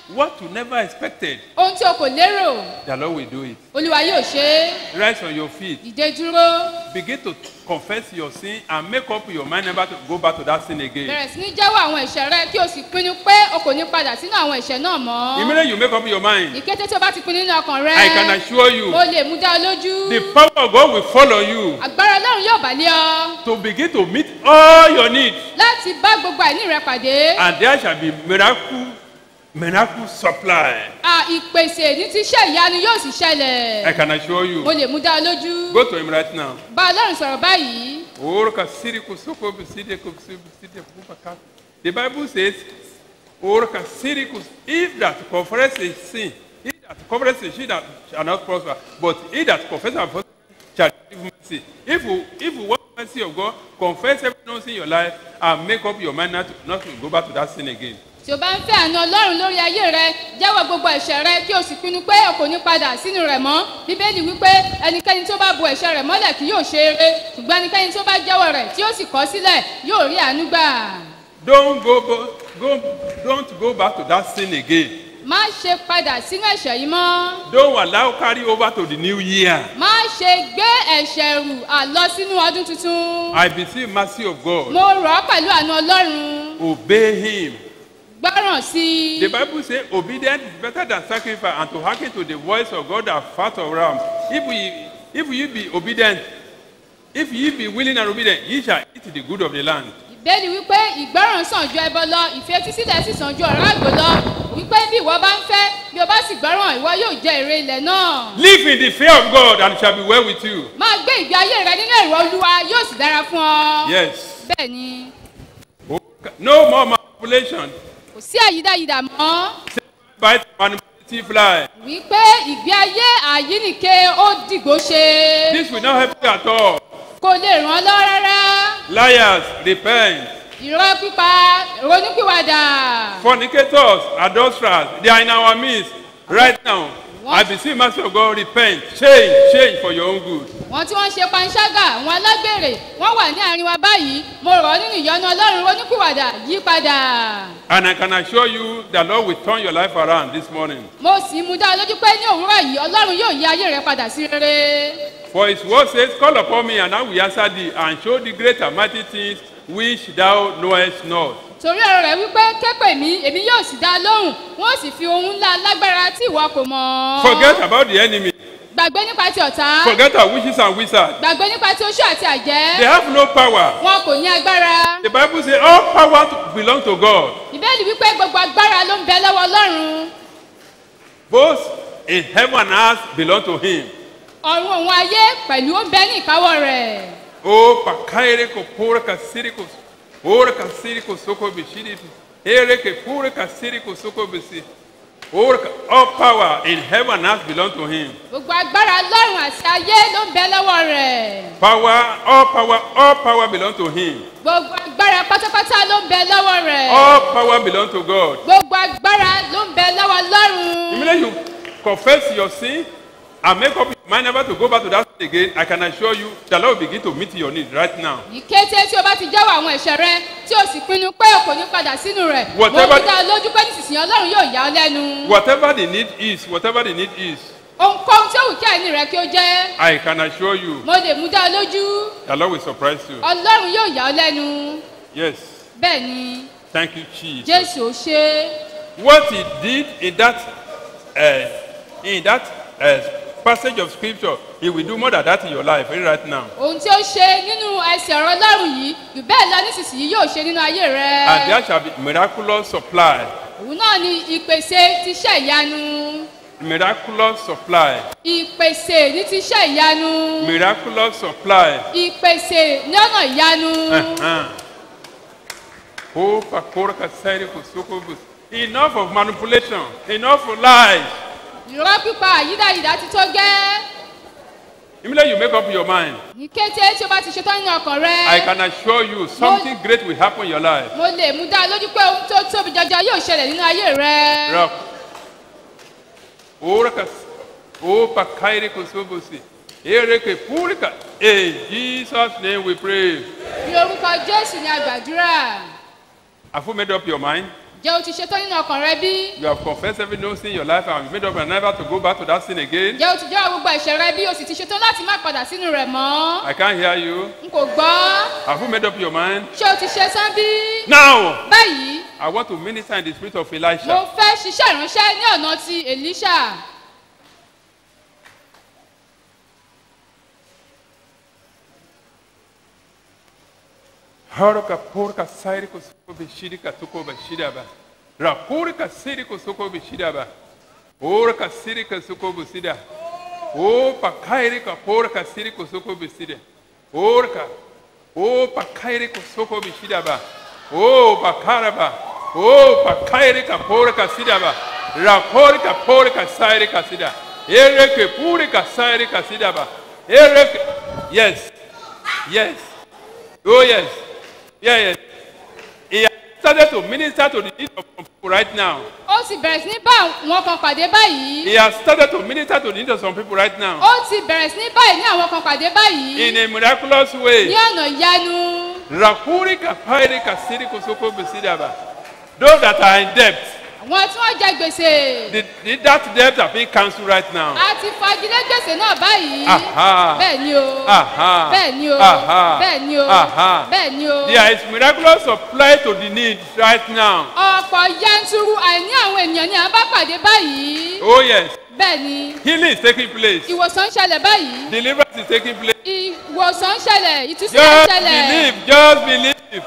what you never expected, ohun tí o kò lérò the Lord will do it. olúwa yóò ṣe é Rise on your feet. dìde dúró Begin to confess your sin and make up your mind never to go back to that sin again. bẹ̀rẹ̀ sí ní jẹ́wọ́ àwọn ẹ̀ṣẹ̀ rẹ kí o sì pinnu pé o kò ní padà sínú àwọn ẹ̀ṣẹ̀ náà mọ́ Immediately you make up your mind, ìkété tí o bá ti pinnu nínú ọkàn rẹ I can assure you, o lè mú dá ọ lójú the power of God will follow you agbára ọlọ́run yóò bà lé ọ to begin to meet all your needs. láti bá gbogbo àìní rẹ pàdé And there shall be miracle, miracle supply. à ìpèsè ní ti iṣẹ́ ìyanu yóò sì ṣẹlẹ̀ I can assure you. mo lè mú dá ọ lójú Go to him right now. bá ọlọ́run sọ̀rọ̀ báyìí Oroka siri kusoko biside kusidi biside kubaka. The Bible says, Oroka siri kus if that confess a sin, he that confess a sin that shall not prosper, but he that confess and prosper shall receive mercy. If you if you want mercy of God, confess every sin in your life and make up your mind not to, not to go back to that sin again. tí o bá ń fẹ́ àna ọlọ́run lórí ayé rẹ jẹ́wọ́ gbogbo ẹ̀ṣẹ̀ rẹ kí o sì pinnu pé o kò ní padà sínú rẹ̀ mọ́ bíbélì wípé ẹnikẹ́ni tó bá bo ẹ̀ṣẹ̀ rẹ̀ mọ́lẹ̀ kì yóò ṣe eré ṣùgbọ́n ẹnikẹ́ni tó bá jẹ́wọ́ rẹ̀ tí ó sì kọ̀ sílẹ̀ yóò rí àánú gbà. Don't go, go, go don't go back to that sin again. má ṣe padà sínú ẹ̀ṣẹ̀ yìí mọ́ Don't allow carry over to the new year. má ṣe gbé ẹ̀ṣẹ̀ rù àlọ sínú ọdún tuntun I beseech mercy of God. mo rọ̀ ọ́ pẹ̀lú àna ọlọ́run Obey him. gbọ́ràn sí i. The Bible says obedience is better than sacrifice and to hearken to the voice of God are fat of ram. If we if you be obedient, if ye be willing and obedient, ye shall eat the good of the land. ìbéèrè wípé ìgbọràn sàn ju ẹbọ lọ ìfetísílẹ̀ sì sàn ju ọ̀rá àgbò lọ wípé bí ìwọ bá ń fẹ́ bí o bá sì gbọ́ràn ìwọ yóò jẹ èrè ilẹ̀ náà. Live in the fear of God and it shall be well with you. máa gbé ìgbé ayé rẹ nínú èrò olúwa yóò sì dára fún ọ. Yes. bẹ́ẹ̀ ni No more manipulation. kò sí àyídáyidà mọ́ Bite manipulative lie. wípé ìgbé ayé àyínìke ó dìgbò ṣe This will not help you at all. kò lè ràn ọ́ lọ rárá Liars, repent. irọ́ pípa ronúpìwàdà Fornicators, adulterers, they are in our midst right now. I beseech mercy of God, repent, change, change for your own good. wọn tí wọ́n ń ṣe panṣágà àwọn alágbèrè wọ́n wà ní àárín wa báyìí mo rọ̀ ọ́ nínú ìyọ́nú ọlọ́run ronúpìwàdà yí padà. And I can assure you the Lord will turn your life around this morning. mo sì mú dá ọ lójú pé ní òwúrọ̀ yìí ọlọ́run yóò yí ayé rẹ padà sí rere. For his word says, Call upon me, and I will answer thee, and show thee great and mighty things which thou knowest not. torí ọ̀rọ̀ rẹ̀ wípé képè mí èmi yóò sì dá a lóhùn wọ́n sì fi ohun ńlá lágbára tí ìwọ kò mọ̀. Forget about the enemy. gbàgbé nípa ti ọ̀tá. Forget our witches and wizards. gbàgbé nípa ti oṣù àti àjẹ́. They have no power. wọn kò ní agbára. The Bible says all power to- belong to God, ìbéèlì wípé gbogbo agbára ló ń bẹ lọ́wọ́ ọlọ́run. both in heaven and earth belong to Him. ọ̀run òun ayé pẹ̀lú ó ń bẹ ní ìkáwọ́ rẹ̀. O pakaire ko pura ka siriko, ora ka siriko soko bishiri, ere ke pura ka siriko soko bisi. Ora ka all power in heaven and earth belong to Him. gbogbo agbára lọ́run àti ayé ló ń bẹ lọ́wọ́ rẹ̀. Power, all power, all power belong to Him. gbogbo agbára pátápátá ló ń bẹ lọ́wọ́ rẹ̀. All power belong to God. gbogbo agbára ló ń bẹ lọ́wọ́ lọ́run. Immediately you confess your sin and make up your mind never to go back to that sin again, I can assure you the Lord will begin to meet your needs right now. ìkété tí o bá ti jẹ́wọ́ àwọn ẹ̀ṣẹ̀ rẹ tí o sì pinnu pé o kò ní padà sínú rẹ̀ mo Whatever- fi dá ọ lójú pé nísinsìnyí ọlọ́run yóò yà ọ́ lẹ́nu. Whatever the need is, whatever the need is, ohunkóhun tí ó wù kí àìní rẹ kí ó jẹ́ I can assure you mo lè mú dá ọ lójú the Lord will surprise you. ọlọ́run yóò yà ọ́ lẹ́nu Yes. bẹ́ẹ̀ ni Thank you, Jesus. jésù ó ṣe é. What he did in that uh, in that uh, passage of scripture, he will do more than that in your life right now. ohun tí ó ṣe nínú ẹsẹ̀ ọ̀rọ̀ ọlọ́run yìí jù bẹ́ẹ̀ lọ nísinsìnyí yóò ṣe nínú ayé rẹ. And there shall be miraculous supply. òun náà ni ìpèsè tíṣẹ́ ìyanu Miraculous supply. ìpèsè ní tíṣẹ́ ìyanu Miraculous supply. ìpèsè ní ọ̀nà ìyanu. Uh-huh. Oh, pakora kasari kosoko bus. Enough of manipulation. Enough of lies. ìrọ́ pípa àyídáyidá ti tó gẹ́. Immediately you make up your mind. ní kété tí o bá ti ṣetán nínú ọkàn rẹ. I can assure you something great will happen in your life. mo lè mú dá a lójú pé ohun tó tóbi jọjọ yóò ṣẹlẹ̀ nínú ayé rẹ. Rock. Ora kas. Oh, pakaire kosobosi. Ereke purika. In Jesus' name we pray. ní orúkọ jésù ni a gbàdúrà. Have you made up your mind? jẹ́ o ti ṣetán nínú ọkàn rẹ bí? You have confessed every no sin in your life and you made up your never to go back to that sin again. jẹ́ o ti jẹ́wọ́ gbogbo ẹ̀ṣẹ̀ rẹ bí o sì ti ṣetán láti má padà sínú rẹ̀ mọ́? I can't hear you. n kò gbọ́. Have you made up your mind? ṣé o ti ṣe tán bí? Now, báyìí I want to minister in the spirit of mo Elisha. fẹ́ ṣiṣẹ́ ìránṣẹ́ ní ọ̀nà ti elisha. Haruka porka sairi ko soko bishiri ka soko bishida ba. Rapuri ka siri ko soko bishida ba. Ora ka siri ka soko bishida. O pa kairi ka porka siri ko soko bishida. Ora ka. O pa kairi ko soko bishida ba. O pa karaba. O pa kairi ka porka sida ba. Rapuri ka porka sairi ka sida. Ere ke puri ka sairi ka sida ba. Ere ke. Yes. Yes. Oh yes. Yeah, yes. He has started to minister to the needs of some people right now. ó ti bẹ̀rẹ̀ sí ní bá àwọn kan pàdé báyìí. He has started to minister to the needs of some people right now. ó ti bẹ̀rẹ̀ sí ní báyìí ní àwọn kan pàdé báyìí. In a miraculous ní way. ọ̀nà ìyanu. Rakuri kapairi kasiri kosoko besidaba. Those that are in debt, àwọn tí wọ́n jẹ gbèsè. the, the, that debt have been cancelled right now. a ti fagilé gbèsè náà báyìí. Aha. bẹ́ẹ̀ ni o. Aha. bẹ́ẹ̀ ni o. Aha. bẹ́ẹ̀ ni o. Aha. bẹ́ẹ̀ ni o. There is miraculous supply to the needs right now. ọ̀pọ̀ yanturu àìní àwọn ènìyàn ni à ń bá pàdé báyìí. Oh yes. bẹ́ẹ̀ ni. Healing is taking place. ìwòsàn ń ṣẹlẹ̀ báyìí. Deliverance is taking place. ìwòsàn ń ṣẹlẹ̀ ìtúsílẹ̀ ń Just ṣẹlẹ̀. believe, just believe.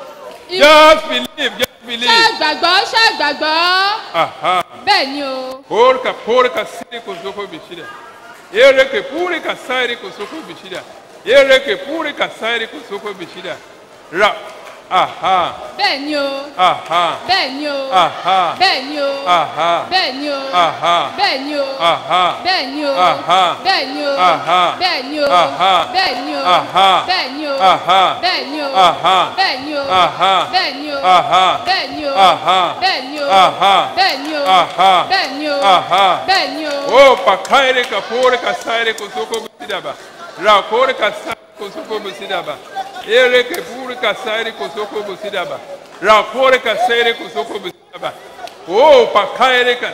Just believe, just believe. ṣé gbàgbọ́ ṣé gbàgbọ́. Aha. bẹ́ẹ̀ ni o. Porka porka siri kosoko bishida. Ereke purika sairi kosoko bishida. Ereke purika sairi kosoko bishida. Ra. Aha. bẹ́ẹ̀ ni o. Aha. bẹ́ẹ̀ ni o. Aha. bẹ́ẹ̀ ni o. Aha. bẹ́ẹ̀ ni o. Aha. bẹ́ẹ̀ ni o. Aha. bẹ́ẹ̀ ni o. Aha. bẹ́ẹ̀ ni o. Aha. bẹ́ẹ̀ ni o. Aha. bẹ́ẹ̀ ni o. Aha. bẹ́ẹ̀ ni o. Aha. bẹ́ẹ̀ ni o. Aha. bẹ́ẹ̀ ni o. Aha. bẹ́ẹ̀ ni o. Aha. bẹ́ẹ̀ ni o. Aha. bẹ́ẹ̀ ni o. Aha. bẹ́ẹ̀ ni o. Aha. bẹ́ẹ̀ ni o. Aha. bẹ́ẹ̀ ni o. Oh, pakaire ka porka sairi kosoko bishida ba. Ra porka sairi kosoko bishida ba. Ereke purika sairi kosoko bishida ba. Ra porka sairi kosoko bishida ba. Oh, pakaire ka.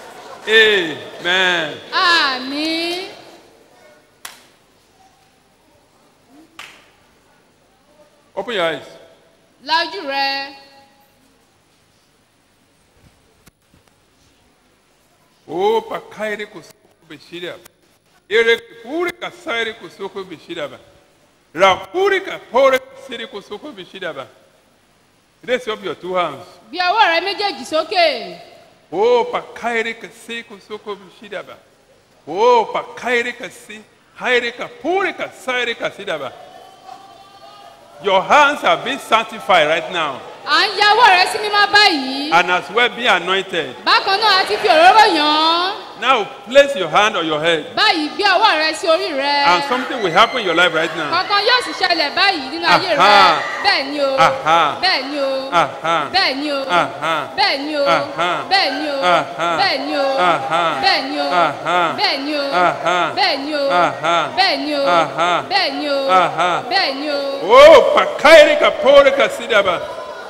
Amen. àmì. Open your eyes. lajú rẹ. Oh, pakaire kosoko bishida ba. Ereke purika sairi kosoko bishida ba. Ra purika porka sairi kosoko bishida ba. Raise up your two hands. bí ọwọ́ rẹ méjèèjì sókè. Oh, pakaire kasi kusoko bishidaba. Oh, pakaire kasi haire kapure kasaire kasidaba. Your hands have been sanctified right now à ń ya ọwọ́ rẹ sí mímọ́ báyìí. and as well be anointed. bákan náà a ti fi òróró yàn án. Now place your hand on your head báyìí gbé ọwọ́ rẹ sí orí rẹ. and something will happen in your life right now. kankan yóò sì ṣẹlẹ̀ báyìí nínú ayé rẹ. Aha. bẹ́ẹ̀ ni o. Aha. bẹ́ẹ̀ ni o. Aha. bẹ́ẹ̀ ni o. Aha. bẹ́ẹ̀ ni o. Aha. bẹ́ẹ̀ ni o. Aha. bẹ́ẹ̀ ni o. Aha. bẹ́ẹ̀ ni o. Aha. bẹ́ẹ̀ ni o. Aha. bẹ́ẹ̀ ni o. Aha. bẹ́ẹ̀ ni o. Aha. bẹ́ẹ̀ ni o. Aha. bẹ́ẹ̀ ni o. Oh, pakaire kapore kasidaba.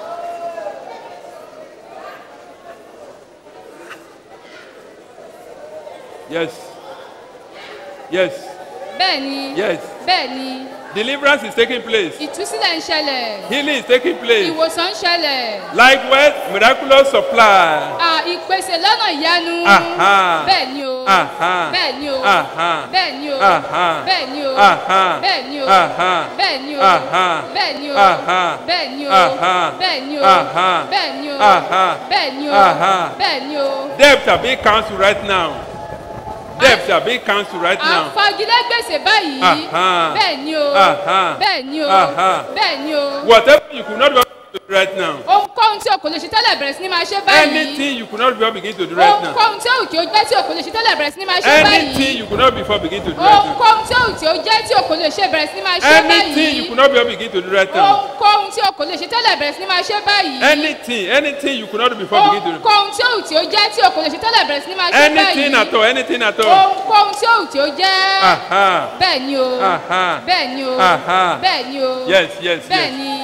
Yes. Yes. bẹ́ẹ̀ ni. Yes. bẹ́ẹ̀ ni. Deliverance is taking place. ìtúsílẹ̀ ń ṣẹlẹ̀. Healing is taking place. ìwòsàn ń ṣẹlẹ̀. Likewise, miraculous supply. À, ìpèsè lọ́nà ìyanu. Aha. bẹ́ẹ̀ ni o. Aha. bẹ́ẹ̀ ni o. Aha. bẹ́ẹ̀ ni o. Aha. bẹ́ẹ̀ ni o. Aha. bẹ́ẹ̀ ni o. Aha. bẹ́ẹ̀ ni o. Aha. bẹ́ẹ̀ ni o. Aha. bẹ́ẹ̀ ni o. Aha. bẹ́ẹ̀ ni o. Aha. bẹ́ẹ̀ ni o. Aha. bẹ́ẹ̀ ni o. Aha. bẹ́ẹ̀ ni o. Debt are being cancelled right now. Debt are being cancelled right à ń now. fagilé gbèsè báyìí. Aha. bẹ́ẹ̀ ni o. Aha. bẹ́ẹ̀ ni o. Aha. bẹ́ẹ̀ ni o. Whatever you could not be able to do right now. ohunkóhun tí o kò lè ṣe tẹ́lẹ̀ bẹ̀rẹ̀ sí ni máa ṣe báyìí. Anything you could not before begin to do right now. ohunkóhun tí o kì í jẹ́ tí o kò lè ṣe tẹ́lẹ̀ bẹ̀rẹ̀ sí ni máa ṣe báyìí. Anything you could not before begin to do right now. ohunkóhun tí o tí o jẹ́ tí o kò lè ṣe bẹ̀rẹ̀ sí ni máa ṣe Anything you báyìí. could not before begin to do right now. ohunkóhun tí o kò lè ṣe tẹ́lẹ̀ bẹ̀rẹ̀ sí ni máa ṣe báyìí. Anything, anything you could not do before begin to do. ohunkóhun tí o tí o jẹ́ tí o kò lè ṣe tẹ́lẹ̀ bẹ̀rẹ̀ sí ni máa ṣe báyìí. Anything at all, anything at all. ohunkóhun tí o tí o jẹ́. Aha. bẹ́ẹ̀ ni o. Aha. bẹ́ẹ̀ ni o. Aha. bẹ́ẹ̀ ni o. Yes, yes, bẹ́ẹ̀ yes. ni.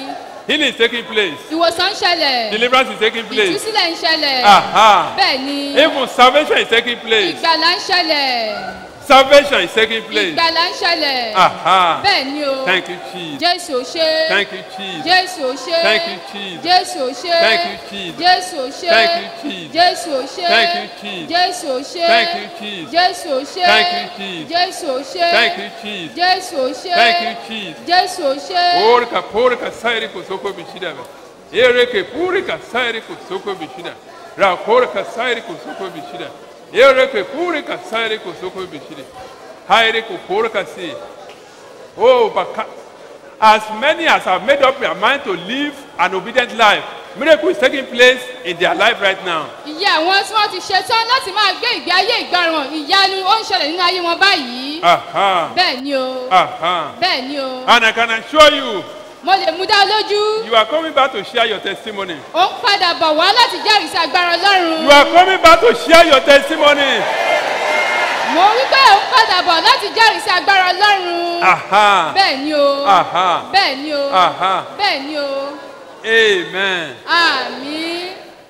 Healing is taking place. ìwòsàn ń ṣẹlẹ̀ Deliverance is taking place. ìtúsílẹ̀ ń ṣẹlẹ̀ Aha. bẹ́ẹ̀ ni Even salvation is taking place. ìgbàlà ń ṣẹlẹ̀ Salvation is taking place. ìgbàlà ń ṣẹlẹ̀ Aha. bẹ́ẹ̀ ni o Thank you, Jesus. jésù ò ṣe Thank you, Jesus. jésù ò ṣe Thank you, Jesus. jésù ò ṣe Thank you, Jesus. jésù ò ṣe Thank you, Jesus. jésù ò ṣe Thank you, Jesus. jésù ò ṣe Thank you, Jesus. jésù ò ṣe Thank you, Jesus. jésù ò ṣe Thank you, Jesus. jésù ò ṣe Thank you, Jesus. jésù ò ṣe Porka, porka, sairi kusoko bishida. Ereke, purika, sairi kusoko bishida. Ra, porka, sairi kusoko bishida. Ereke, purika, sairi kusoko bishida. Hairi ku porka si. Oh, but as many as have made up their mind to live an obedient life, miracle is taking place in their life right now. ìyá àwọn tí wọ́n ti ṣetán láti máa gbé ìgbé ayé ìgbọràn ìyanu ó ń ṣẹlẹ̀ nínú ayé wọn báyìí Aha. bẹ́ẹ̀ ni o Aha. bẹ́ẹ̀ ni o And I can assure you, mo lè mú dá lójú you are coming back to share your testimony. ó ń padà bọ̀ wá láti jẹ́rìí sí agbára ọlọ́run You are coming back to share your testimony. mo wí pé ó ń padà bọ̀ láti jẹ́rìí sí agbára ọlọ́run Aha. bẹ́ẹ̀ ni o Aha. bẹ́ẹ̀ ni o Aha. bẹ́ẹ̀ ni o Amen. àmì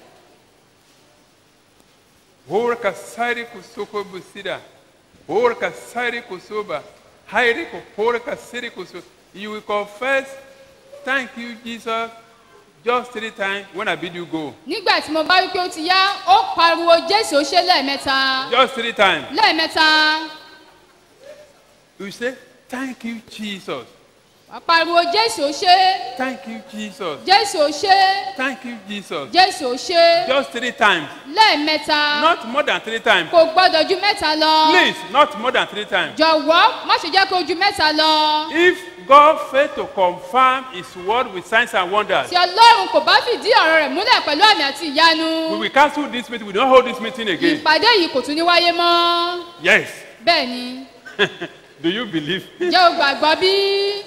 Orka sairi kusoko busida. Orka sairi kusoba. Hairi kuporka siri kuso. You will confess, thank you, Jesus, just three times when I bid you go. nígbà tí mo bá wí pé ó ti yá ó pariwo jésù ó ṣe lẹ́ẹ̀mẹ́ta Just three times. lẹ́ẹ̀mẹ́ta You say, thank you, Jesus. wàá pariwo jésù ó ṣe Thank you, Jesus. jésù ó ṣe Thank you, Jesus. jésù ó ṣe Just three times. lẹ́ẹ̀mẹ́ta Not more than three times. kò gbọ́dọ̀ ju mẹ́ta lọ Please, not more than three times. jọ̀wọ́ má ṣe jẹ́ kó ju mẹ́ta lọ If God failed to confirm His word with signs and wonders, tí ọlọ́run kò bá fìdí ọ̀rọ̀ rẹ̀ múlẹ̀ pẹ̀lú àmì àti ìyanu we will cancel this meeting. We don't hold this meeting again. ìpàdé yìí kò tún ní wáyé mọ́ Yes. bẹ́ẹ̀ ni Do you believe? jẹ́ o gbàgbọ́ bí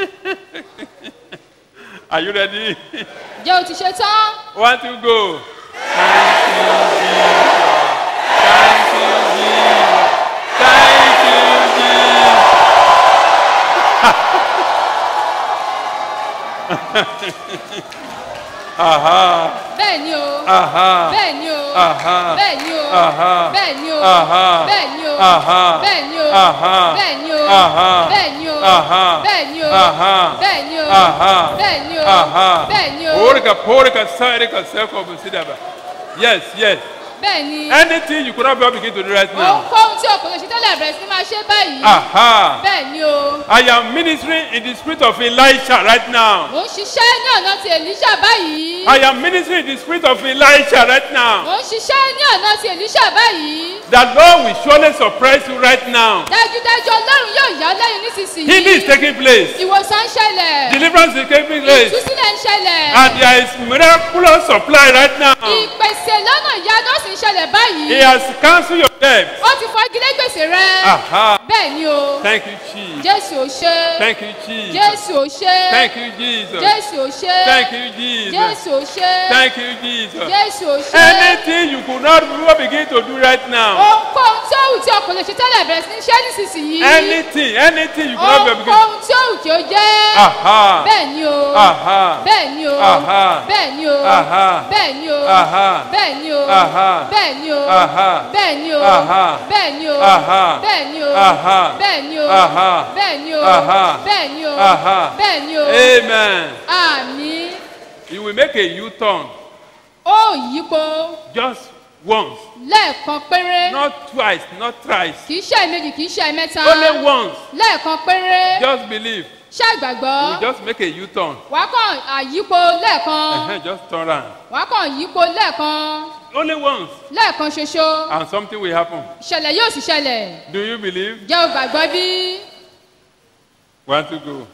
Are you ready? jẹ́ o ti ṣe tán One, two, go. Thank you, Jesus. Thank you, Jesus. Thank you, Jesus. Aha. bẹ́ẹ̀ ni o Aha. bẹ́ẹ̀ ni o Aha. bẹ́ẹ̀ ni o Aha. bẹ́ẹ̀ ni o Aha. bẹ́ẹ̀ ni o Aha. bẹ́ẹ̀ ni o Aha. bẹ́ẹ̀ ni o Aha. bẹ́ẹ̀ ni o Aha. bẹ́ẹ̀ ni o Aha. bẹ́ẹ̀ ni o Aha. bẹ́ẹ̀ ni o Aha. bẹ́ẹ̀ ni o Porika, porika, sarika, seko, busidaba. Yes, yes. bẹ́ẹ̀ ni Anything you could not be able to begin to do right now. ohunkóhun tí o kò lè ṣe tẹ́lẹ̀ bẹ̀rẹ̀ sí ní máa ṣe báyìí Aha. bẹ́ẹ̀ ni o I am ministering in the spirit of Elisha right now. mò ń ṣiṣẹ́ ní ọ̀nà ti èlíṣà báyìí I am ministering in the spirit of Elisha right now. mò ń ṣiṣẹ́ ní ọ̀nà ti èlíṣà báyìí The Lord will surely surprise you right now. dájúdájú ọlọ́run yóò yá ọ lẹ́yìn nísinsìnyí Healing is taking place. ìwòsàn ń ṣẹlẹ̀ Deliverance is taking place. ìtúsílẹ̀ ń ṣẹlẹ̀ And there is miraculous supply right now. ìpèsè lọ́nà ìyanu ó sì ń ṣẹlẹ̀ báyìí He has cancelled your debt. ó ti fagilé gbèsè rẹ Aha. bẹ́ẹ̀ ni o Thank you, Jesus. jésù ò ṣe Thank you, Jesus. jésù ò ṣe Thank you, Jesus. jésù ò ṣe Thank you, Jesus. jésù ò ṣe Thank you, Jesus. jésù ò ṣe Anything you could not even begin to do right now. ohunkóhun tí ó wù tí o kò lè ṣe tẹ́lẹ̀ bẹ̀rẹ̀ sí ní ṣe nísinsìnyí Anything, anything you could not be begin. ohunkóhun tí ó wù kí o jẹ́ Aha. bẹ́ẹ̀ ni o Aha. bẹ́ẹ̀ ni o Aha. bẹ́ẹ̀ ni o Aha. bẹ́ẹ̀ ni o Aha. bẹ́ẹ̀ ni o Aha. bẹ́ẹ̀ ni o Aha. bẹ́ẹ̀ ni o Aha. bẹ́ẹ̀ ni o Aha. bẹ́ẹ̀ ni o Aha. bẹ́ẹ̀ ni o Aha. bẹ́ẹ̀ ni o Aha. bẹ́ẹ̀ ni o Aha. bẹ́ẹ̀ ni o Amen. àmì You will make a U-turn ó yípo just once, lẹ́ẹ̀kan péré not twice, not thrice. kì í ṣe méjì kì í ṣe mẹ́ta Only once. lẹ́ẹ̀kan péré Just believe. ṣàgbàgbọ́ You just make a U-turn. wàá kàn àyípo lẹ́ẹ̀kan Uh-huh, just turn around. wàá kàn yípo lẹ́ẹ̀kan Only once. lẹ́ẹ̀kan ṣoṣo And something will happen. ìṣẹ̀lẹ̀ yóò sì ṣẹlẹ̀ Do you believe? jẹ́ o gbàgbọ́ bí One to go.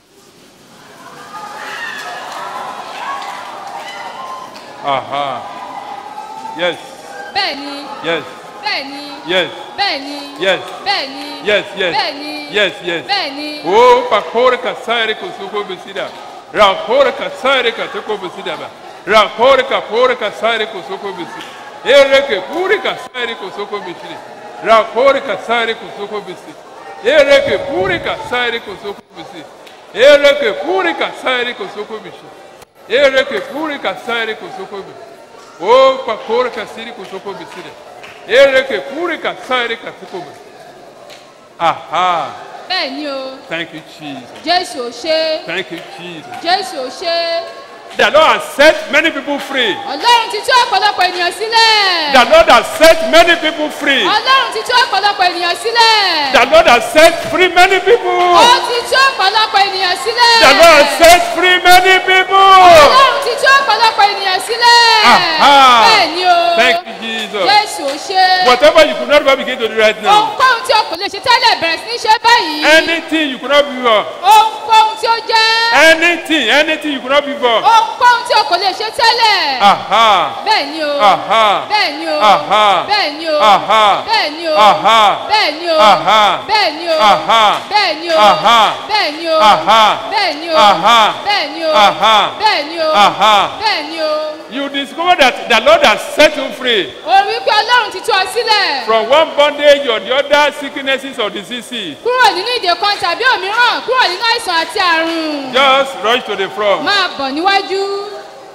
Aha. Yes. bẹ́ẹ̀ ni Yes. bẹ́ẹ̀ ni Yes. bẹ́ẹ̀ ni Yes. bẹ́ẹ̀ ni Yes. Yes. bẹ́ẹ̀ ni Yes. Yes. bẹ́ẹ̀ ni Oh, pakore ka sare ko suko bisida. Rakore ka sare ka tuko bisida ba. Rakore ka pore ka sare ko suko bisida. Ere ke puri ka sare ko suko bisida. Rakore ka sare ko suko bisida. Ere ke puri ka sare ko suko bisida. Ereke purika sairi kosoko bishi. Ereke purika sairi kosoko bishi. O pakore kasiri kosoko bisire. Ereke purika sairi kasoko bishi. Aha. bẹ́ẹ̀ ni o Thank you, Jesus. jésù ò ṣe Thank you, Jesus. jésù ò ṣe The Lord has set many people free. ọlọ́run ti tú ọ̀pọ̀lọpọ̀ ènìyàn sílẹ̀ The Lord has set many people free. ọlọ́run ti tú ọ̀pọ̀lọpọ̀ ènìyàn sílẹ̀ The Lord has set free many people. ó ti tú ọ̀pọ̀lọpọ̀ ènìyàn sílẹ̀ The Lord has set free many people. ọlọ́run ti tú ọ̀pọ̀lọpọ̀ ènìyàn sílẹ̀ Aha. bẹ́ẹ̀ ni o Thank you, Jesus. jésù ò ṣe Whatever you could not even begin to do right now. ohunkóhun tí o kò lè ṣe tẹ́lẹ̀ bẹ̀rẹ̀ sí ní ṣe báyìí Anything you could not be for. ohunkóhun tí ó jẹ́ Anything, anything you could not be for. ohunkóhun tí o kò lè ṣe tẹ́lẹ̀ Aha. bẹ́ẹ̀ ni o Aha. bẹ́ẹ̀ ni o Aha. bẹ́ẹ̀ ni o Aha. bẹ́ẹ̀ ni o Aha. bẹ́ẹ̀ ni o Aha. bẹ́ẹ̀ ni o Aha. bẹ́ẹ̀ ni o Aha. bẹ́ẹ̀ ni o Aha. bẹ́ẹ̀ ni o Aha. bẹ́ẹ̀ ni o Aha. bẹ́ẹ̀ ni o Aha. bẹ́ẹ̀ ni o You discover that the Lord has set you free o rí pé ọlọ́run ti tú ọ sílẹ̀ from one bondage or the other sicknesses or diseases. kúrò nínú ìdè kan tàbí òmíràn kúrò nínú àìsàn àti àrùn Just rush to the front. máa bọ̀ níwájú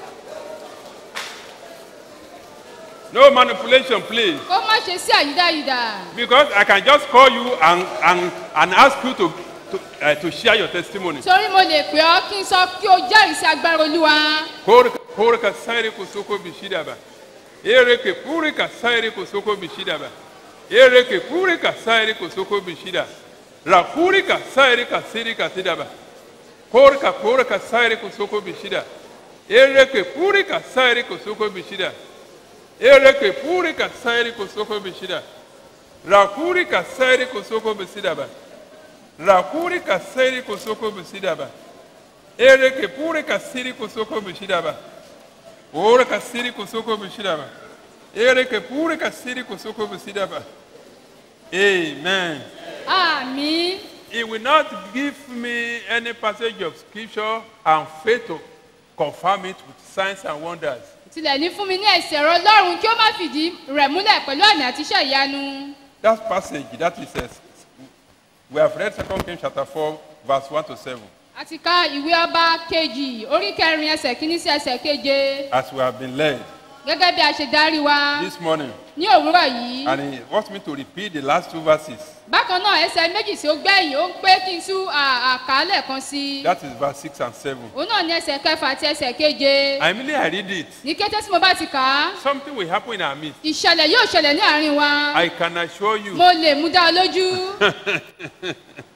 No manipulation, please. kó má ṣe sí àyídáyidà Because I can just call you and, and, and ask you to, to, uh, to share your testimony. torí mo lè pè ọ́ kí n sọ kí o jẹ́rìí sí agbára olúwa Korka korka sairi kusoko bishidaba. Ereke purika sairi kusoko bishidaba. Ereke purika sairi kusoko bishida. Rakurika sairi kasiri kasidaba. Korka korka sairi kusoko bishida. Ereke purika sairi kusoko bishida. Ereke purika sairi kusoko bishida. Rakurika sairi kusoko bisidaba. Rakurika sairi kusoko bisidaba. Ereke pure kasiri kusoko bishidaba. Ora kasiri kusoko bishidaba. Ereke pure kasiri kusoko bishidaba. Amen. àmì He will not give me any passage of scripture and faith to confirm it with signs and wonders. tilẹ̀ ní fún mi ní ẹ̀sẹ̀ ọ̀rọ̀ ọlọ́run kí ó má fìdí rẹ̀ múlẹ̀ pẹ̀lú àmì àti iṣẹ́ ìyanu That passage, that is, uh, we have read 2 Kings chapter 4, verse 1 to 7. a ti ka ìwé ọba kejì orí kẹrin ẹsẹ̀ kínní sí ẹsẹ̀ keje As we have been led gẹ́gẹ́ bí a ṣe darí wa this morning. ní òwúrọ̀ yìí And he wants me to repeat the last two verses. bákan náà ẹsẹ̀ méjì tí ó gbẹ̀yìn ó ń pé kí n tú à- àkàálẹ̀ kan sí i That is verse 6 and 7. òun náà ní ẹsẹ̀ kẹfà àti ẹsẹ̀ keje I immediately I read it. ní kété tí mo bá ti kà á Something will happen in our midst. ìṣẹ̀lẹ̀ yóò ṣẹlẹ̀ ní àárín wa I can assure you. mo lè mú dá ọ lójú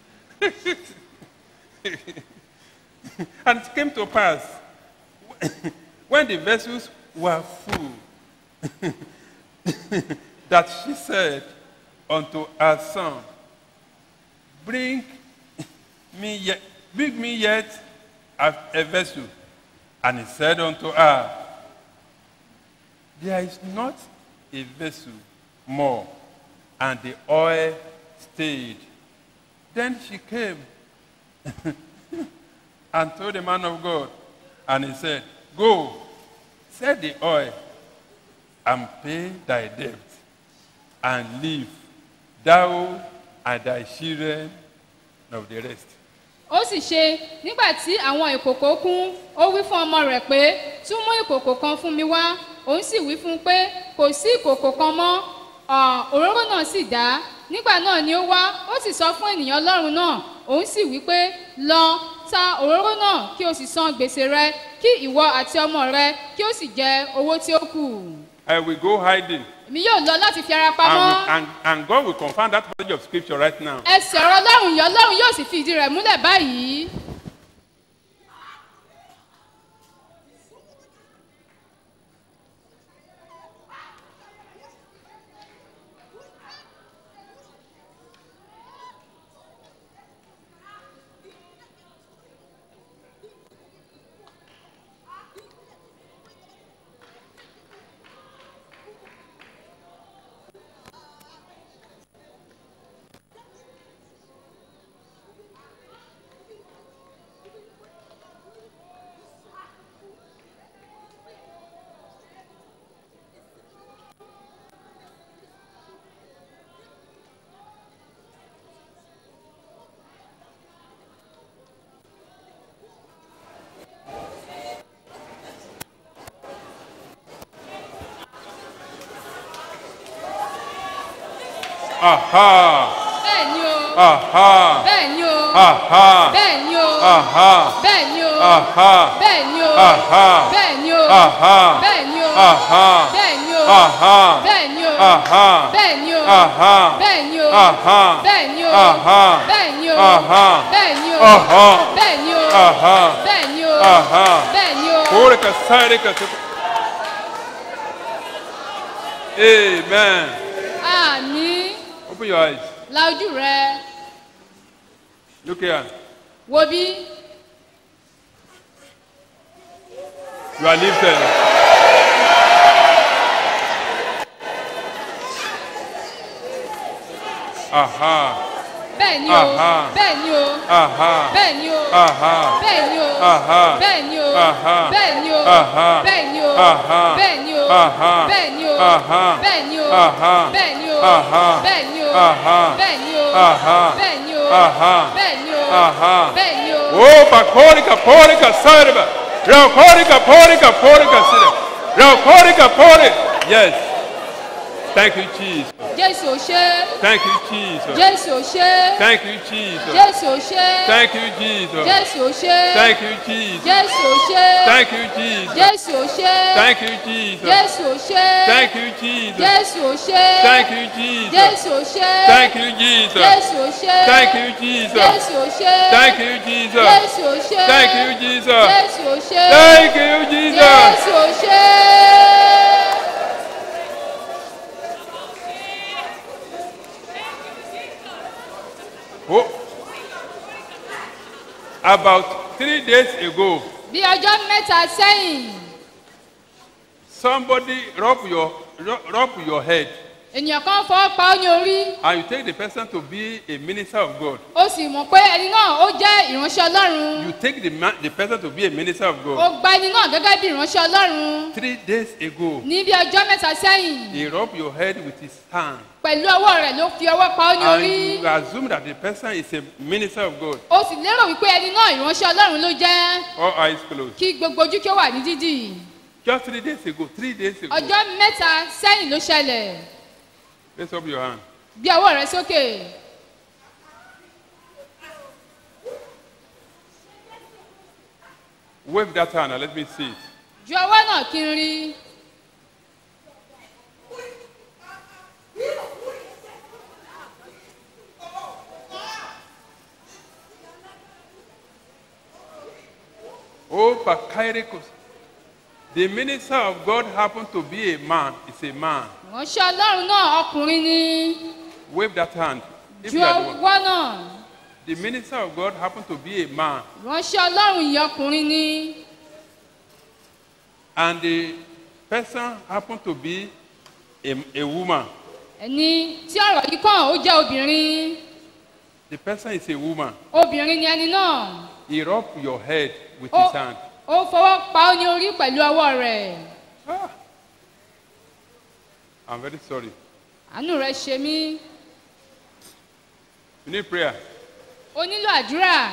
and it came to pass when the vessels were full that she said unto her son, Bring me yet, bring me yet a, a vessel. And he said unto her, There is not a vessel more. And the oil stayed. Then she came and told the man of God, and he said, Go, sell the oil and pay thy debt, and live, thou and thy children of the rest. ó sì ṣe nígbà tí àwọn ìkòkò kún ó wí fún ọmọ rẹ̀ pé tún mú ìkòkò kan fún mi wá òun sì wí fún un pé kò sí ìkòkò kan mọ́ Ọ̀, òróró náà sì dá nígbà náà ni ó wá ó sì sọ fún ènìyàn ọlọ́run náà òun sì wí pé lọ ta òróró náà kí o sì san gbèsè rẹ kí ìwọ àti ọmọ rẹ kí o sì jẹ owó tí ó kù I will go hiding, èmi yóò lọ láti fi ara and, pamọ́ and, and God will confirm that passage of scripture right now. ẹsẹ̀ ọ̀rọ̀ ọlọ́run yìí ọlọ́run yóò sì fi ìdí rẹ̀ múlẹ̀ báyìí. Aha. bẹ́ẹ̀ ni o Aha. bẹ́ẹ̀ ni o Aha. bẹ́ẹ̀ ni o Aha. bẹ́ẹ̀ ni o Aha. bẹ́ẹ̀ ni o Aha. bẹ́ẹ̀ ni o Aha. bẹ́ẹ̀ ni o Aha. bẹ́ẹ̀ ni o Aha. bẹ́ẹ̀ ni o Aha. bẹ́ẹ̀ ni o Aha. bẹ́ẹ̀ ni o Aha. bẹ́ẹ̀ ni o Aha. bẹ́ẹ̀ ni o Aha. bẹ́ẹ̀ ni o Aha. bẹ́ẹ̀ ni o Aha. bẹ́ẹ̀ ni o Aha. bẹ́ẹ̀ ni o. Korika sarika tuku. Amen. àmì Open your eyes. la ojú rẹ Look here. wo bí You are lifted. Aha. bẹ́ẹ̀ ni o Aha. bẹ́ẹ̀ ni o Aha. bẹ́ẹ̀ ni o Aha. bẹ́ẹ̀ ni o Aha. bẹ́ẹ̀ ni o Aha. bẹ́ẹ̀ ni o Aha. bẹ́ẹ̀ ni o Aha. bẹ́ẹ̀ ni o Aha. bẹ́ẹ̀ ni o Aha. bẹ́ẹ̀ ni o Aha. bẹ́ẹ̀ ni o Aha. bẹ́ẹ̀ ni o Aha. bẹ́ẹ̀ ni o Aha. bẹ́ẹ̀ ni o Aha. bẹ́ẹ̀ ni o Aha. bẹ́ẹ̀ ni o. Oh, pakorika, porika, sarba. Rakorika, porika, porika, sida. Rakorika, porika. Yes. Thank you, Jesus. jésù ò ṣe Thank you, Jesus. jésù ò ṣe Thank you, Jesus. jésù ò ṣe Thank you, Jesus. jésù ò ṣe Thank you, Jesus. jésù ò ṣe Thank you, Jesus. jésù ò ṣe Thank you, Jesus. jésù ò ṣe Thank you, Jesus. jésù ò ṣe Thank you, Jesus. jésù ò ṣe Thank you, Jesus. jésù ò ṣe Thank you, Jesus. jésù ò ṣe Thank you, Jesus. jésù ò ṣe Thank you, Jesus. jésù ò ṣe Thank you, Jesus. jésù ò ṣe. Oh. About three days ago, bí ọjọ́ mẹ́ta sẹ́yìn somebody rub your rub, rub your head ènìyàn kan fọwọ́ pa ọ́ ní orí and you take the person to be a minister of God. ó sì mọ̀ pé ẹni náà ó jẹ́ ìránṣẹ́ ọlọ́run You take the man, the person to be a minister of ó God. gba ẹni náà gẹ́gẹ́ bí ìránṣẹ́ ọlọ́run Three days ago, ní bí ọjọ́ mẹ́ta sẹ́yìn he rubbed your head with his hand. pẹ̀lú ọwọ́ rẹ̀ ló fi ọwọ́ pa ọ́ ní orí And you assume that the person is a minister of God. ó sì lérò wípé ẹni náà ìránṣẹ́ ọlọ́run ló jẹ́ All eyes closed. kí gbogbo ojú kí ó wà ní dídì Just three days ago, three days ago. ọjọ́ mẹ́ta sẹ́yìn ló ṣẹlẹ̀ Raise up your hand. gbé ọwọ́ rẹ sókè Wave that hand and let me see it. ju ọwọ́ náà kí n rí Oh, Pakairikos. The minister of God happened to be a man. It's a man. ìránṣẹ́ ọlọ́run náà ọkùnrin ni Wave that hand. If ju you are the one. ọwọ́ náà The minister of God happened to be a man. ìránṣẹ́ ọlọ́run yìí ọkùnrin ni And the person happened to be a, a woman. ẹni tí ọ̀rọ̀ yìí kàn ó jẹ́ obìnrin The person is a woman. obìnrin ni ẹni náà He rubbed your head with Oh. his hand. ó fọwọ́ pa ọ́ ní orí pẹ̀lú ọwọ́ rẹ̀ I'm very sorry. àánú rẹ̀ ṣe mí You need prayer. ó nílò àdúrà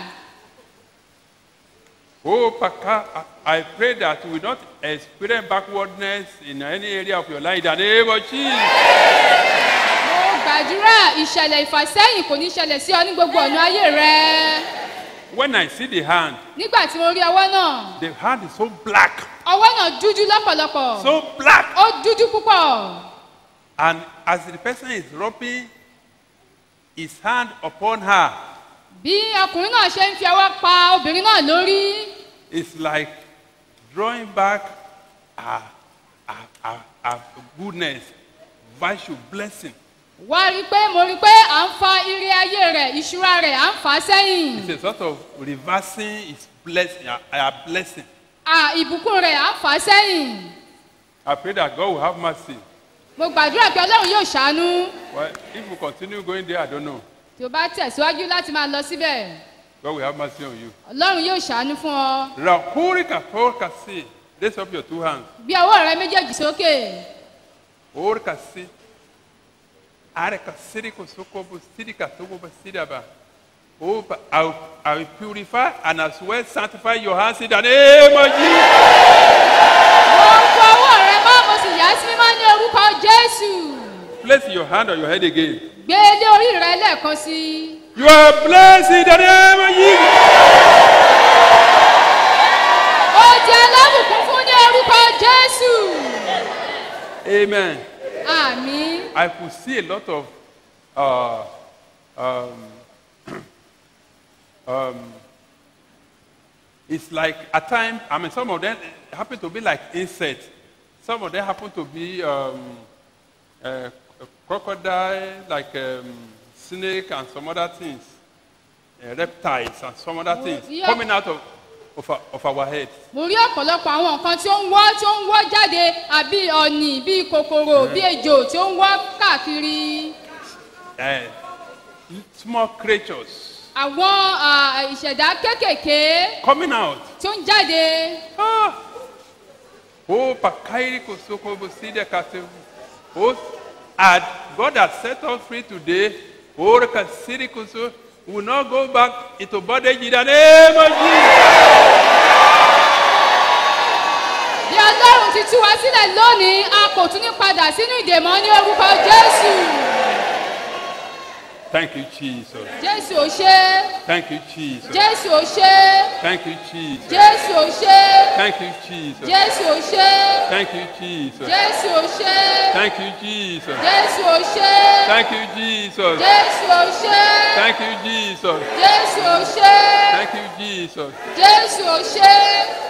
Oh, Paka, I I pray that you will not experience backwardness in any area of your life. In the name of Jesus. mo gbàdúrà ìṣẹ̀lẹ̀ ìfàsẹ́yìn kò ní ṣẹlẹ̀ sí ọ ní gbogbo ọ̀nà ayé rẹ When I see the hand, nígbà tí mo rí ọwọ́ náà the hand is so black, ọwọ́ náà dúdú lọ́pọ̀lọpọ̀ so black. ó dúdú púpọ̀ And as the person is rubbing his hand upon her, bí ọkùnrin náà ṣe ń fi ọwọ́ pa obìnrin náà lórí it's like drawing back a, a, a, a goodness, virtue, blessing. wá rí i pé mo rí i pé à ń fa ire ayé rẹ̀ ìṣúra rẹ̀ à ń fà á sẹ́yìn It's a sort of reversing his blessing, a, a blessing. à ìbùkún rẹ̀ à ń fà á sẹ́yìn I pray that God will have mercy. mo gbàdúrà pé ọlọ́run yóò ṣàánú Well, if you continue going there, I don't know. tí o bá tẹ̀síwájú láti máa lọ síbẹ̀ God will have mercy on you. ọlọ́run yóò ṣàánú fún ọ Rakurika porkasi. Raise up your two hands. bí ọwọ́ rẹ méjèèjì sókè Orkasi. Areka siriko sokobo sirika sokobo siraba. Oh, but I will, I will purify and as well sanctify your hands in the name of Jesus. mo fọ ọwọ́ rẹ mọ́ mo sì yà á sí mímọ́ ní orúkọ jésù Place your hand on your head again. gbé orí rẹ lẹ́ẹ̀kan sí i. You are blessed in the name of Jesus. ó jẹ́ alábùkún fún ní orúkọ jésù. Amen. àmì. I could see a lot of uh, um, um, it's like at times, I mean, some of them happen to be like insects. Some of them happen to be um, uh, crocodile, like um, snake and some other things, uh, reptiles and some other things yeah. coming out of, of, our, of our heads. mo rí ọ̀pọ̀lọpọ̀ àwọn nǹkan tí ó ń wọ́ tí ó ń wọ́ jáde àbí ọ̀nì bíi kòkòrò bíi ejò tí ó ń wọ́ káàkiri. Uh, small creatures àwọn ah, ìṣẹ̀dá kéékèèké coming out. tí ó ń jáde. Oh, Pakairi Kosoko Boside Kasevu. Oh, and God has set us free today. Oh, Kasiri Koso will not go back into bondage in the name of Jesus. bí ọlọ́run ti tú wa sílẹ̀ lónìí a kò tún ní padà sínú ìdèmọ́ ní orúkọ jésù. Thank you, Jesus. jésù ò ṣe é. Thank you, Jesus. jésù ò ṣe é. Thank you, Jesus. jésù ò ṣe é. Thank you, Jesus. jésù ò ṣe é. Thank you, Jesus. jésù ò ṣe é. Thank you, Jesus. jésù ò ṣe é. Thank you, Jesus. jésù ò ṣe é. Thank you, Jesus. jésù ò ṣe é. Thank you, Jesus. jésù ò ṣe é.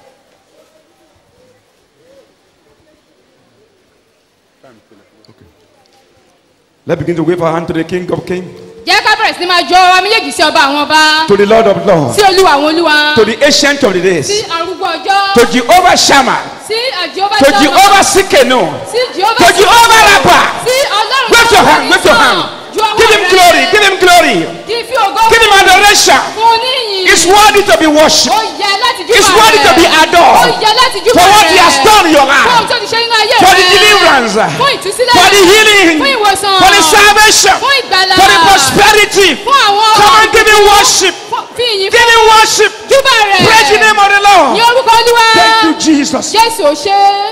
Let's begin to wave our hand to the King of Kings, jẹ́ ká bẹ̀rẹ̀ sí ni máa jọ ọba méjèèjì sí ọba àwọn ọba. to the Lord of Lords, sí olúwa àwọn olúwa. to the Ancient of the sí Days, arúgbó ọjọ́. to Jehovah Shammah, sí àjọba to Jehovah Sikenu, sí jehova to Jehovah Rapha. sí ọlọ́run Wave your hand, wave your hand. Give him glory, give him glory, kì í fi ògo give him adoration. fún oníyìn. It's worthy to be worshipped. ó yẹ láti júbà It's worthy to be ó adored yẹ láti júbà for what he has done in your fún ohun life, tó ti ṣe nínú ayé for rẹ. the deliverance, fún ìtúsílẹ̀ for the healing, fún ìwòsàn for the salvation, fún ìgbàlà for the prosperity. fún àwọn Come on, give him worship. fi ìyìn Give him worship. júbà rẹ. Praise the name of the Lord. ní orúkọ olúwa. Thank you, Jesus. jésù ò ṣe é.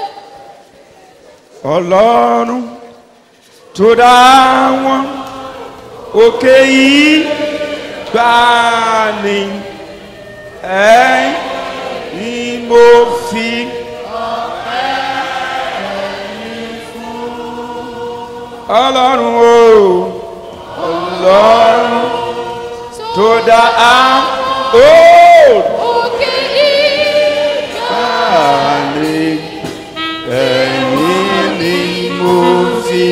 Ọlọ́run tó dá wọn òkè yìí gbà ní ẹ ni mo fi. Ọlọ́run o Ọlọ́run tó dá a ó òkè yìí gbà ní ẹ̀yìn ni mo fi.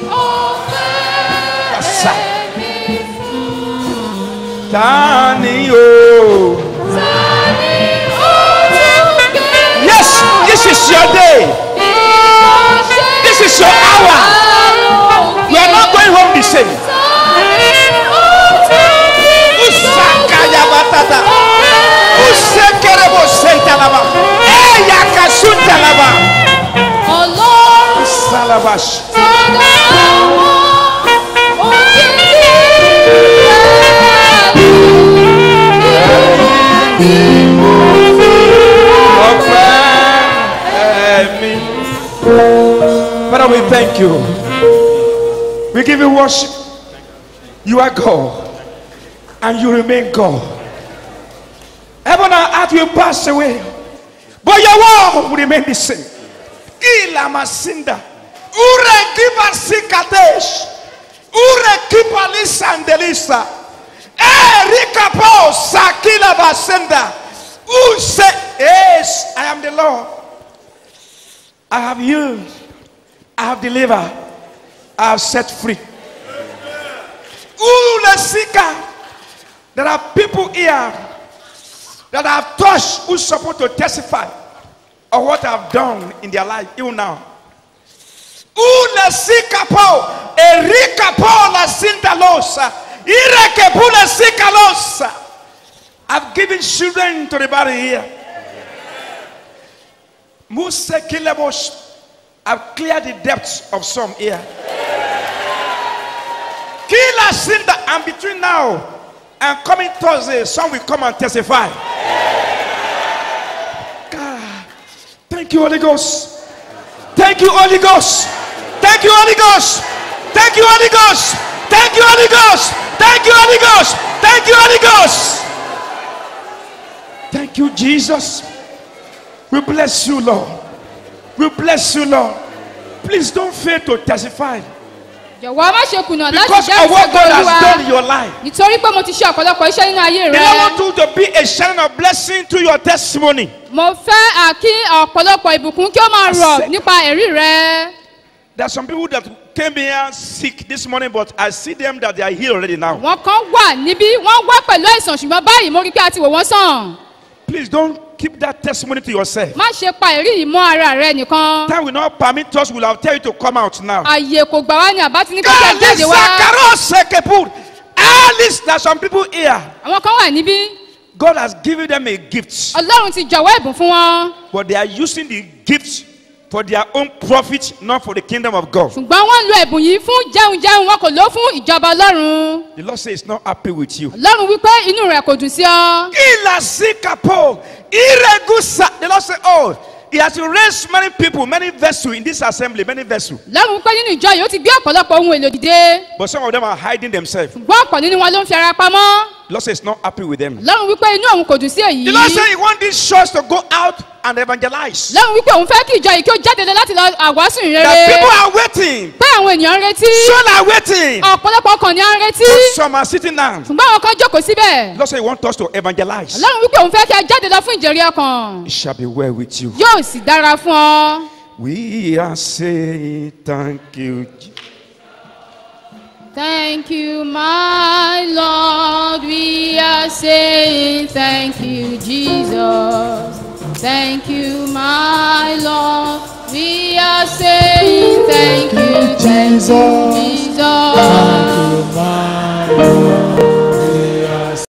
Kàsá. Tani o. Yes, this is your day. This is your hour. We are not going home the same. Usakaya batata. Usekerebo sentalaba. Eya kasuntalaba. ọlọ́run Salabash. Father, we thank you. We give you worship. You are God, and you remain God. Heaven and earth will pass away, but your word will remain the same. Ila masinda, ure kipa sikatesh, ure kipa lisandelisa, erika po sakila basenda, use yes, I am the Lord. I have healed. I have delivered. I have set free. Ule sika. There are people here that I have touched who's supposed to testify of what I've done in their life, even now. Ule sika po, erika po la sinta losa, ireke pule sika losa. I've given children to the body here. Muse kilemos. I've cleared the depths of some here. Kila sinda, and between now and coming Thursday, some will come and testify. God, thank you, Holy Ghost. Thank you, Holy Ghost. Thank you, Holy Ghost. Thank you, Holy Ghost. Thank you, Holy Ghost. Thank you, Holy Ghost. Thank you, Holy Ghost. Thank you, Jesus. We bless you, Lord. We bless you, Lord. Please don't fail to testify jọ̀wọ́ má ṣe kùnà láti because jẹ́ of what God has done in olúwa your life. nítorí pé mo ti ṣe ọ̀pọ̀lọpọ̀ iṣẹ́ nínú ayé And I rẹ want you to be a channel of blessing to your testimony. mo fẹ́ à, kí ọ̀pọ̀lọpọ̀ ìbùkún kí ó máa rọ̀ nípa ẹ̀rí rẹ There are some people that came here sick this morning, but I see them that they are healed already now. wọn kan wà níbí wọ́n wá pẹ̀lú àìsàn ṣùgbọ́n báyìí mo rí pé a ti wò wọ́n sàn Please don't keep that testimony to yourself. má ṣe pa ẹ̀rí yìí mọ́ ara rẹ nìkan Time will not permit us, we'll have tell you to come out now. àyè kò gbà wá ní àbá ti ní kí jáde wá Sekepur. At least there are some people here. àwọn kan wà níbí God has given them a gift, ọlọ́run ti jọ̀wọ́ ẹ̀bùn fún wọn but they are using the gift for their own profit, not for the kingdom of God. ṣùgbọ́n wọ́n ń lo ẹ̀bùn yìí fún jẹun jẹun wọn kò lò ó fún ìjọba ọlọ́run The Lord says he's not happy with you. ọlọ́run wípé inú rẹ̀ kò dùn sí ọ. Ila sikapo. Iregusa. The Lord said, Oh, He has raised many people, many vessels in this assembly, many vessels. lọ́run wípé nínú ìjọ yìí ó ti gbé ọ̀pọ̀lọpọ̀ ohun èlò dìde But some of them are hiding themselves. ṣùgbọ́n ọ̀pọ̀ nínú wọn ló ń fi ara pamọ́ The Lord says he's not happy with them. lọ́run wípé inú òun kò dùn sí èyí The Lord said he wants this church to go out and evangelize. lọ́run wípé òun fẹ́ kí ìjọ yìí kí ó jáde lọ láti lọ àwásù That people ìrere are waiting. pé àwọn ènìyàn ń retí Some are waiting. ọ̀pọ̀lọpọ̀ ọkàn ni à ń retí But some are sitting down. ṣùgbọ́n àwọn kan jókòó síbẹ̀ The Lord said he wants us to evangelize. lọ́run wípé òun fẹ́ kí a jáde lọ fún ìjẹ̀rí ọkàn It shall be well with you. yóò sì dára fún ọ. We are saying thank you. Thank you, my Lord. We are saying thank you, Jesus. Thank you, my Lord. We are saying thank you, Jesus. Jesus. Thank you, my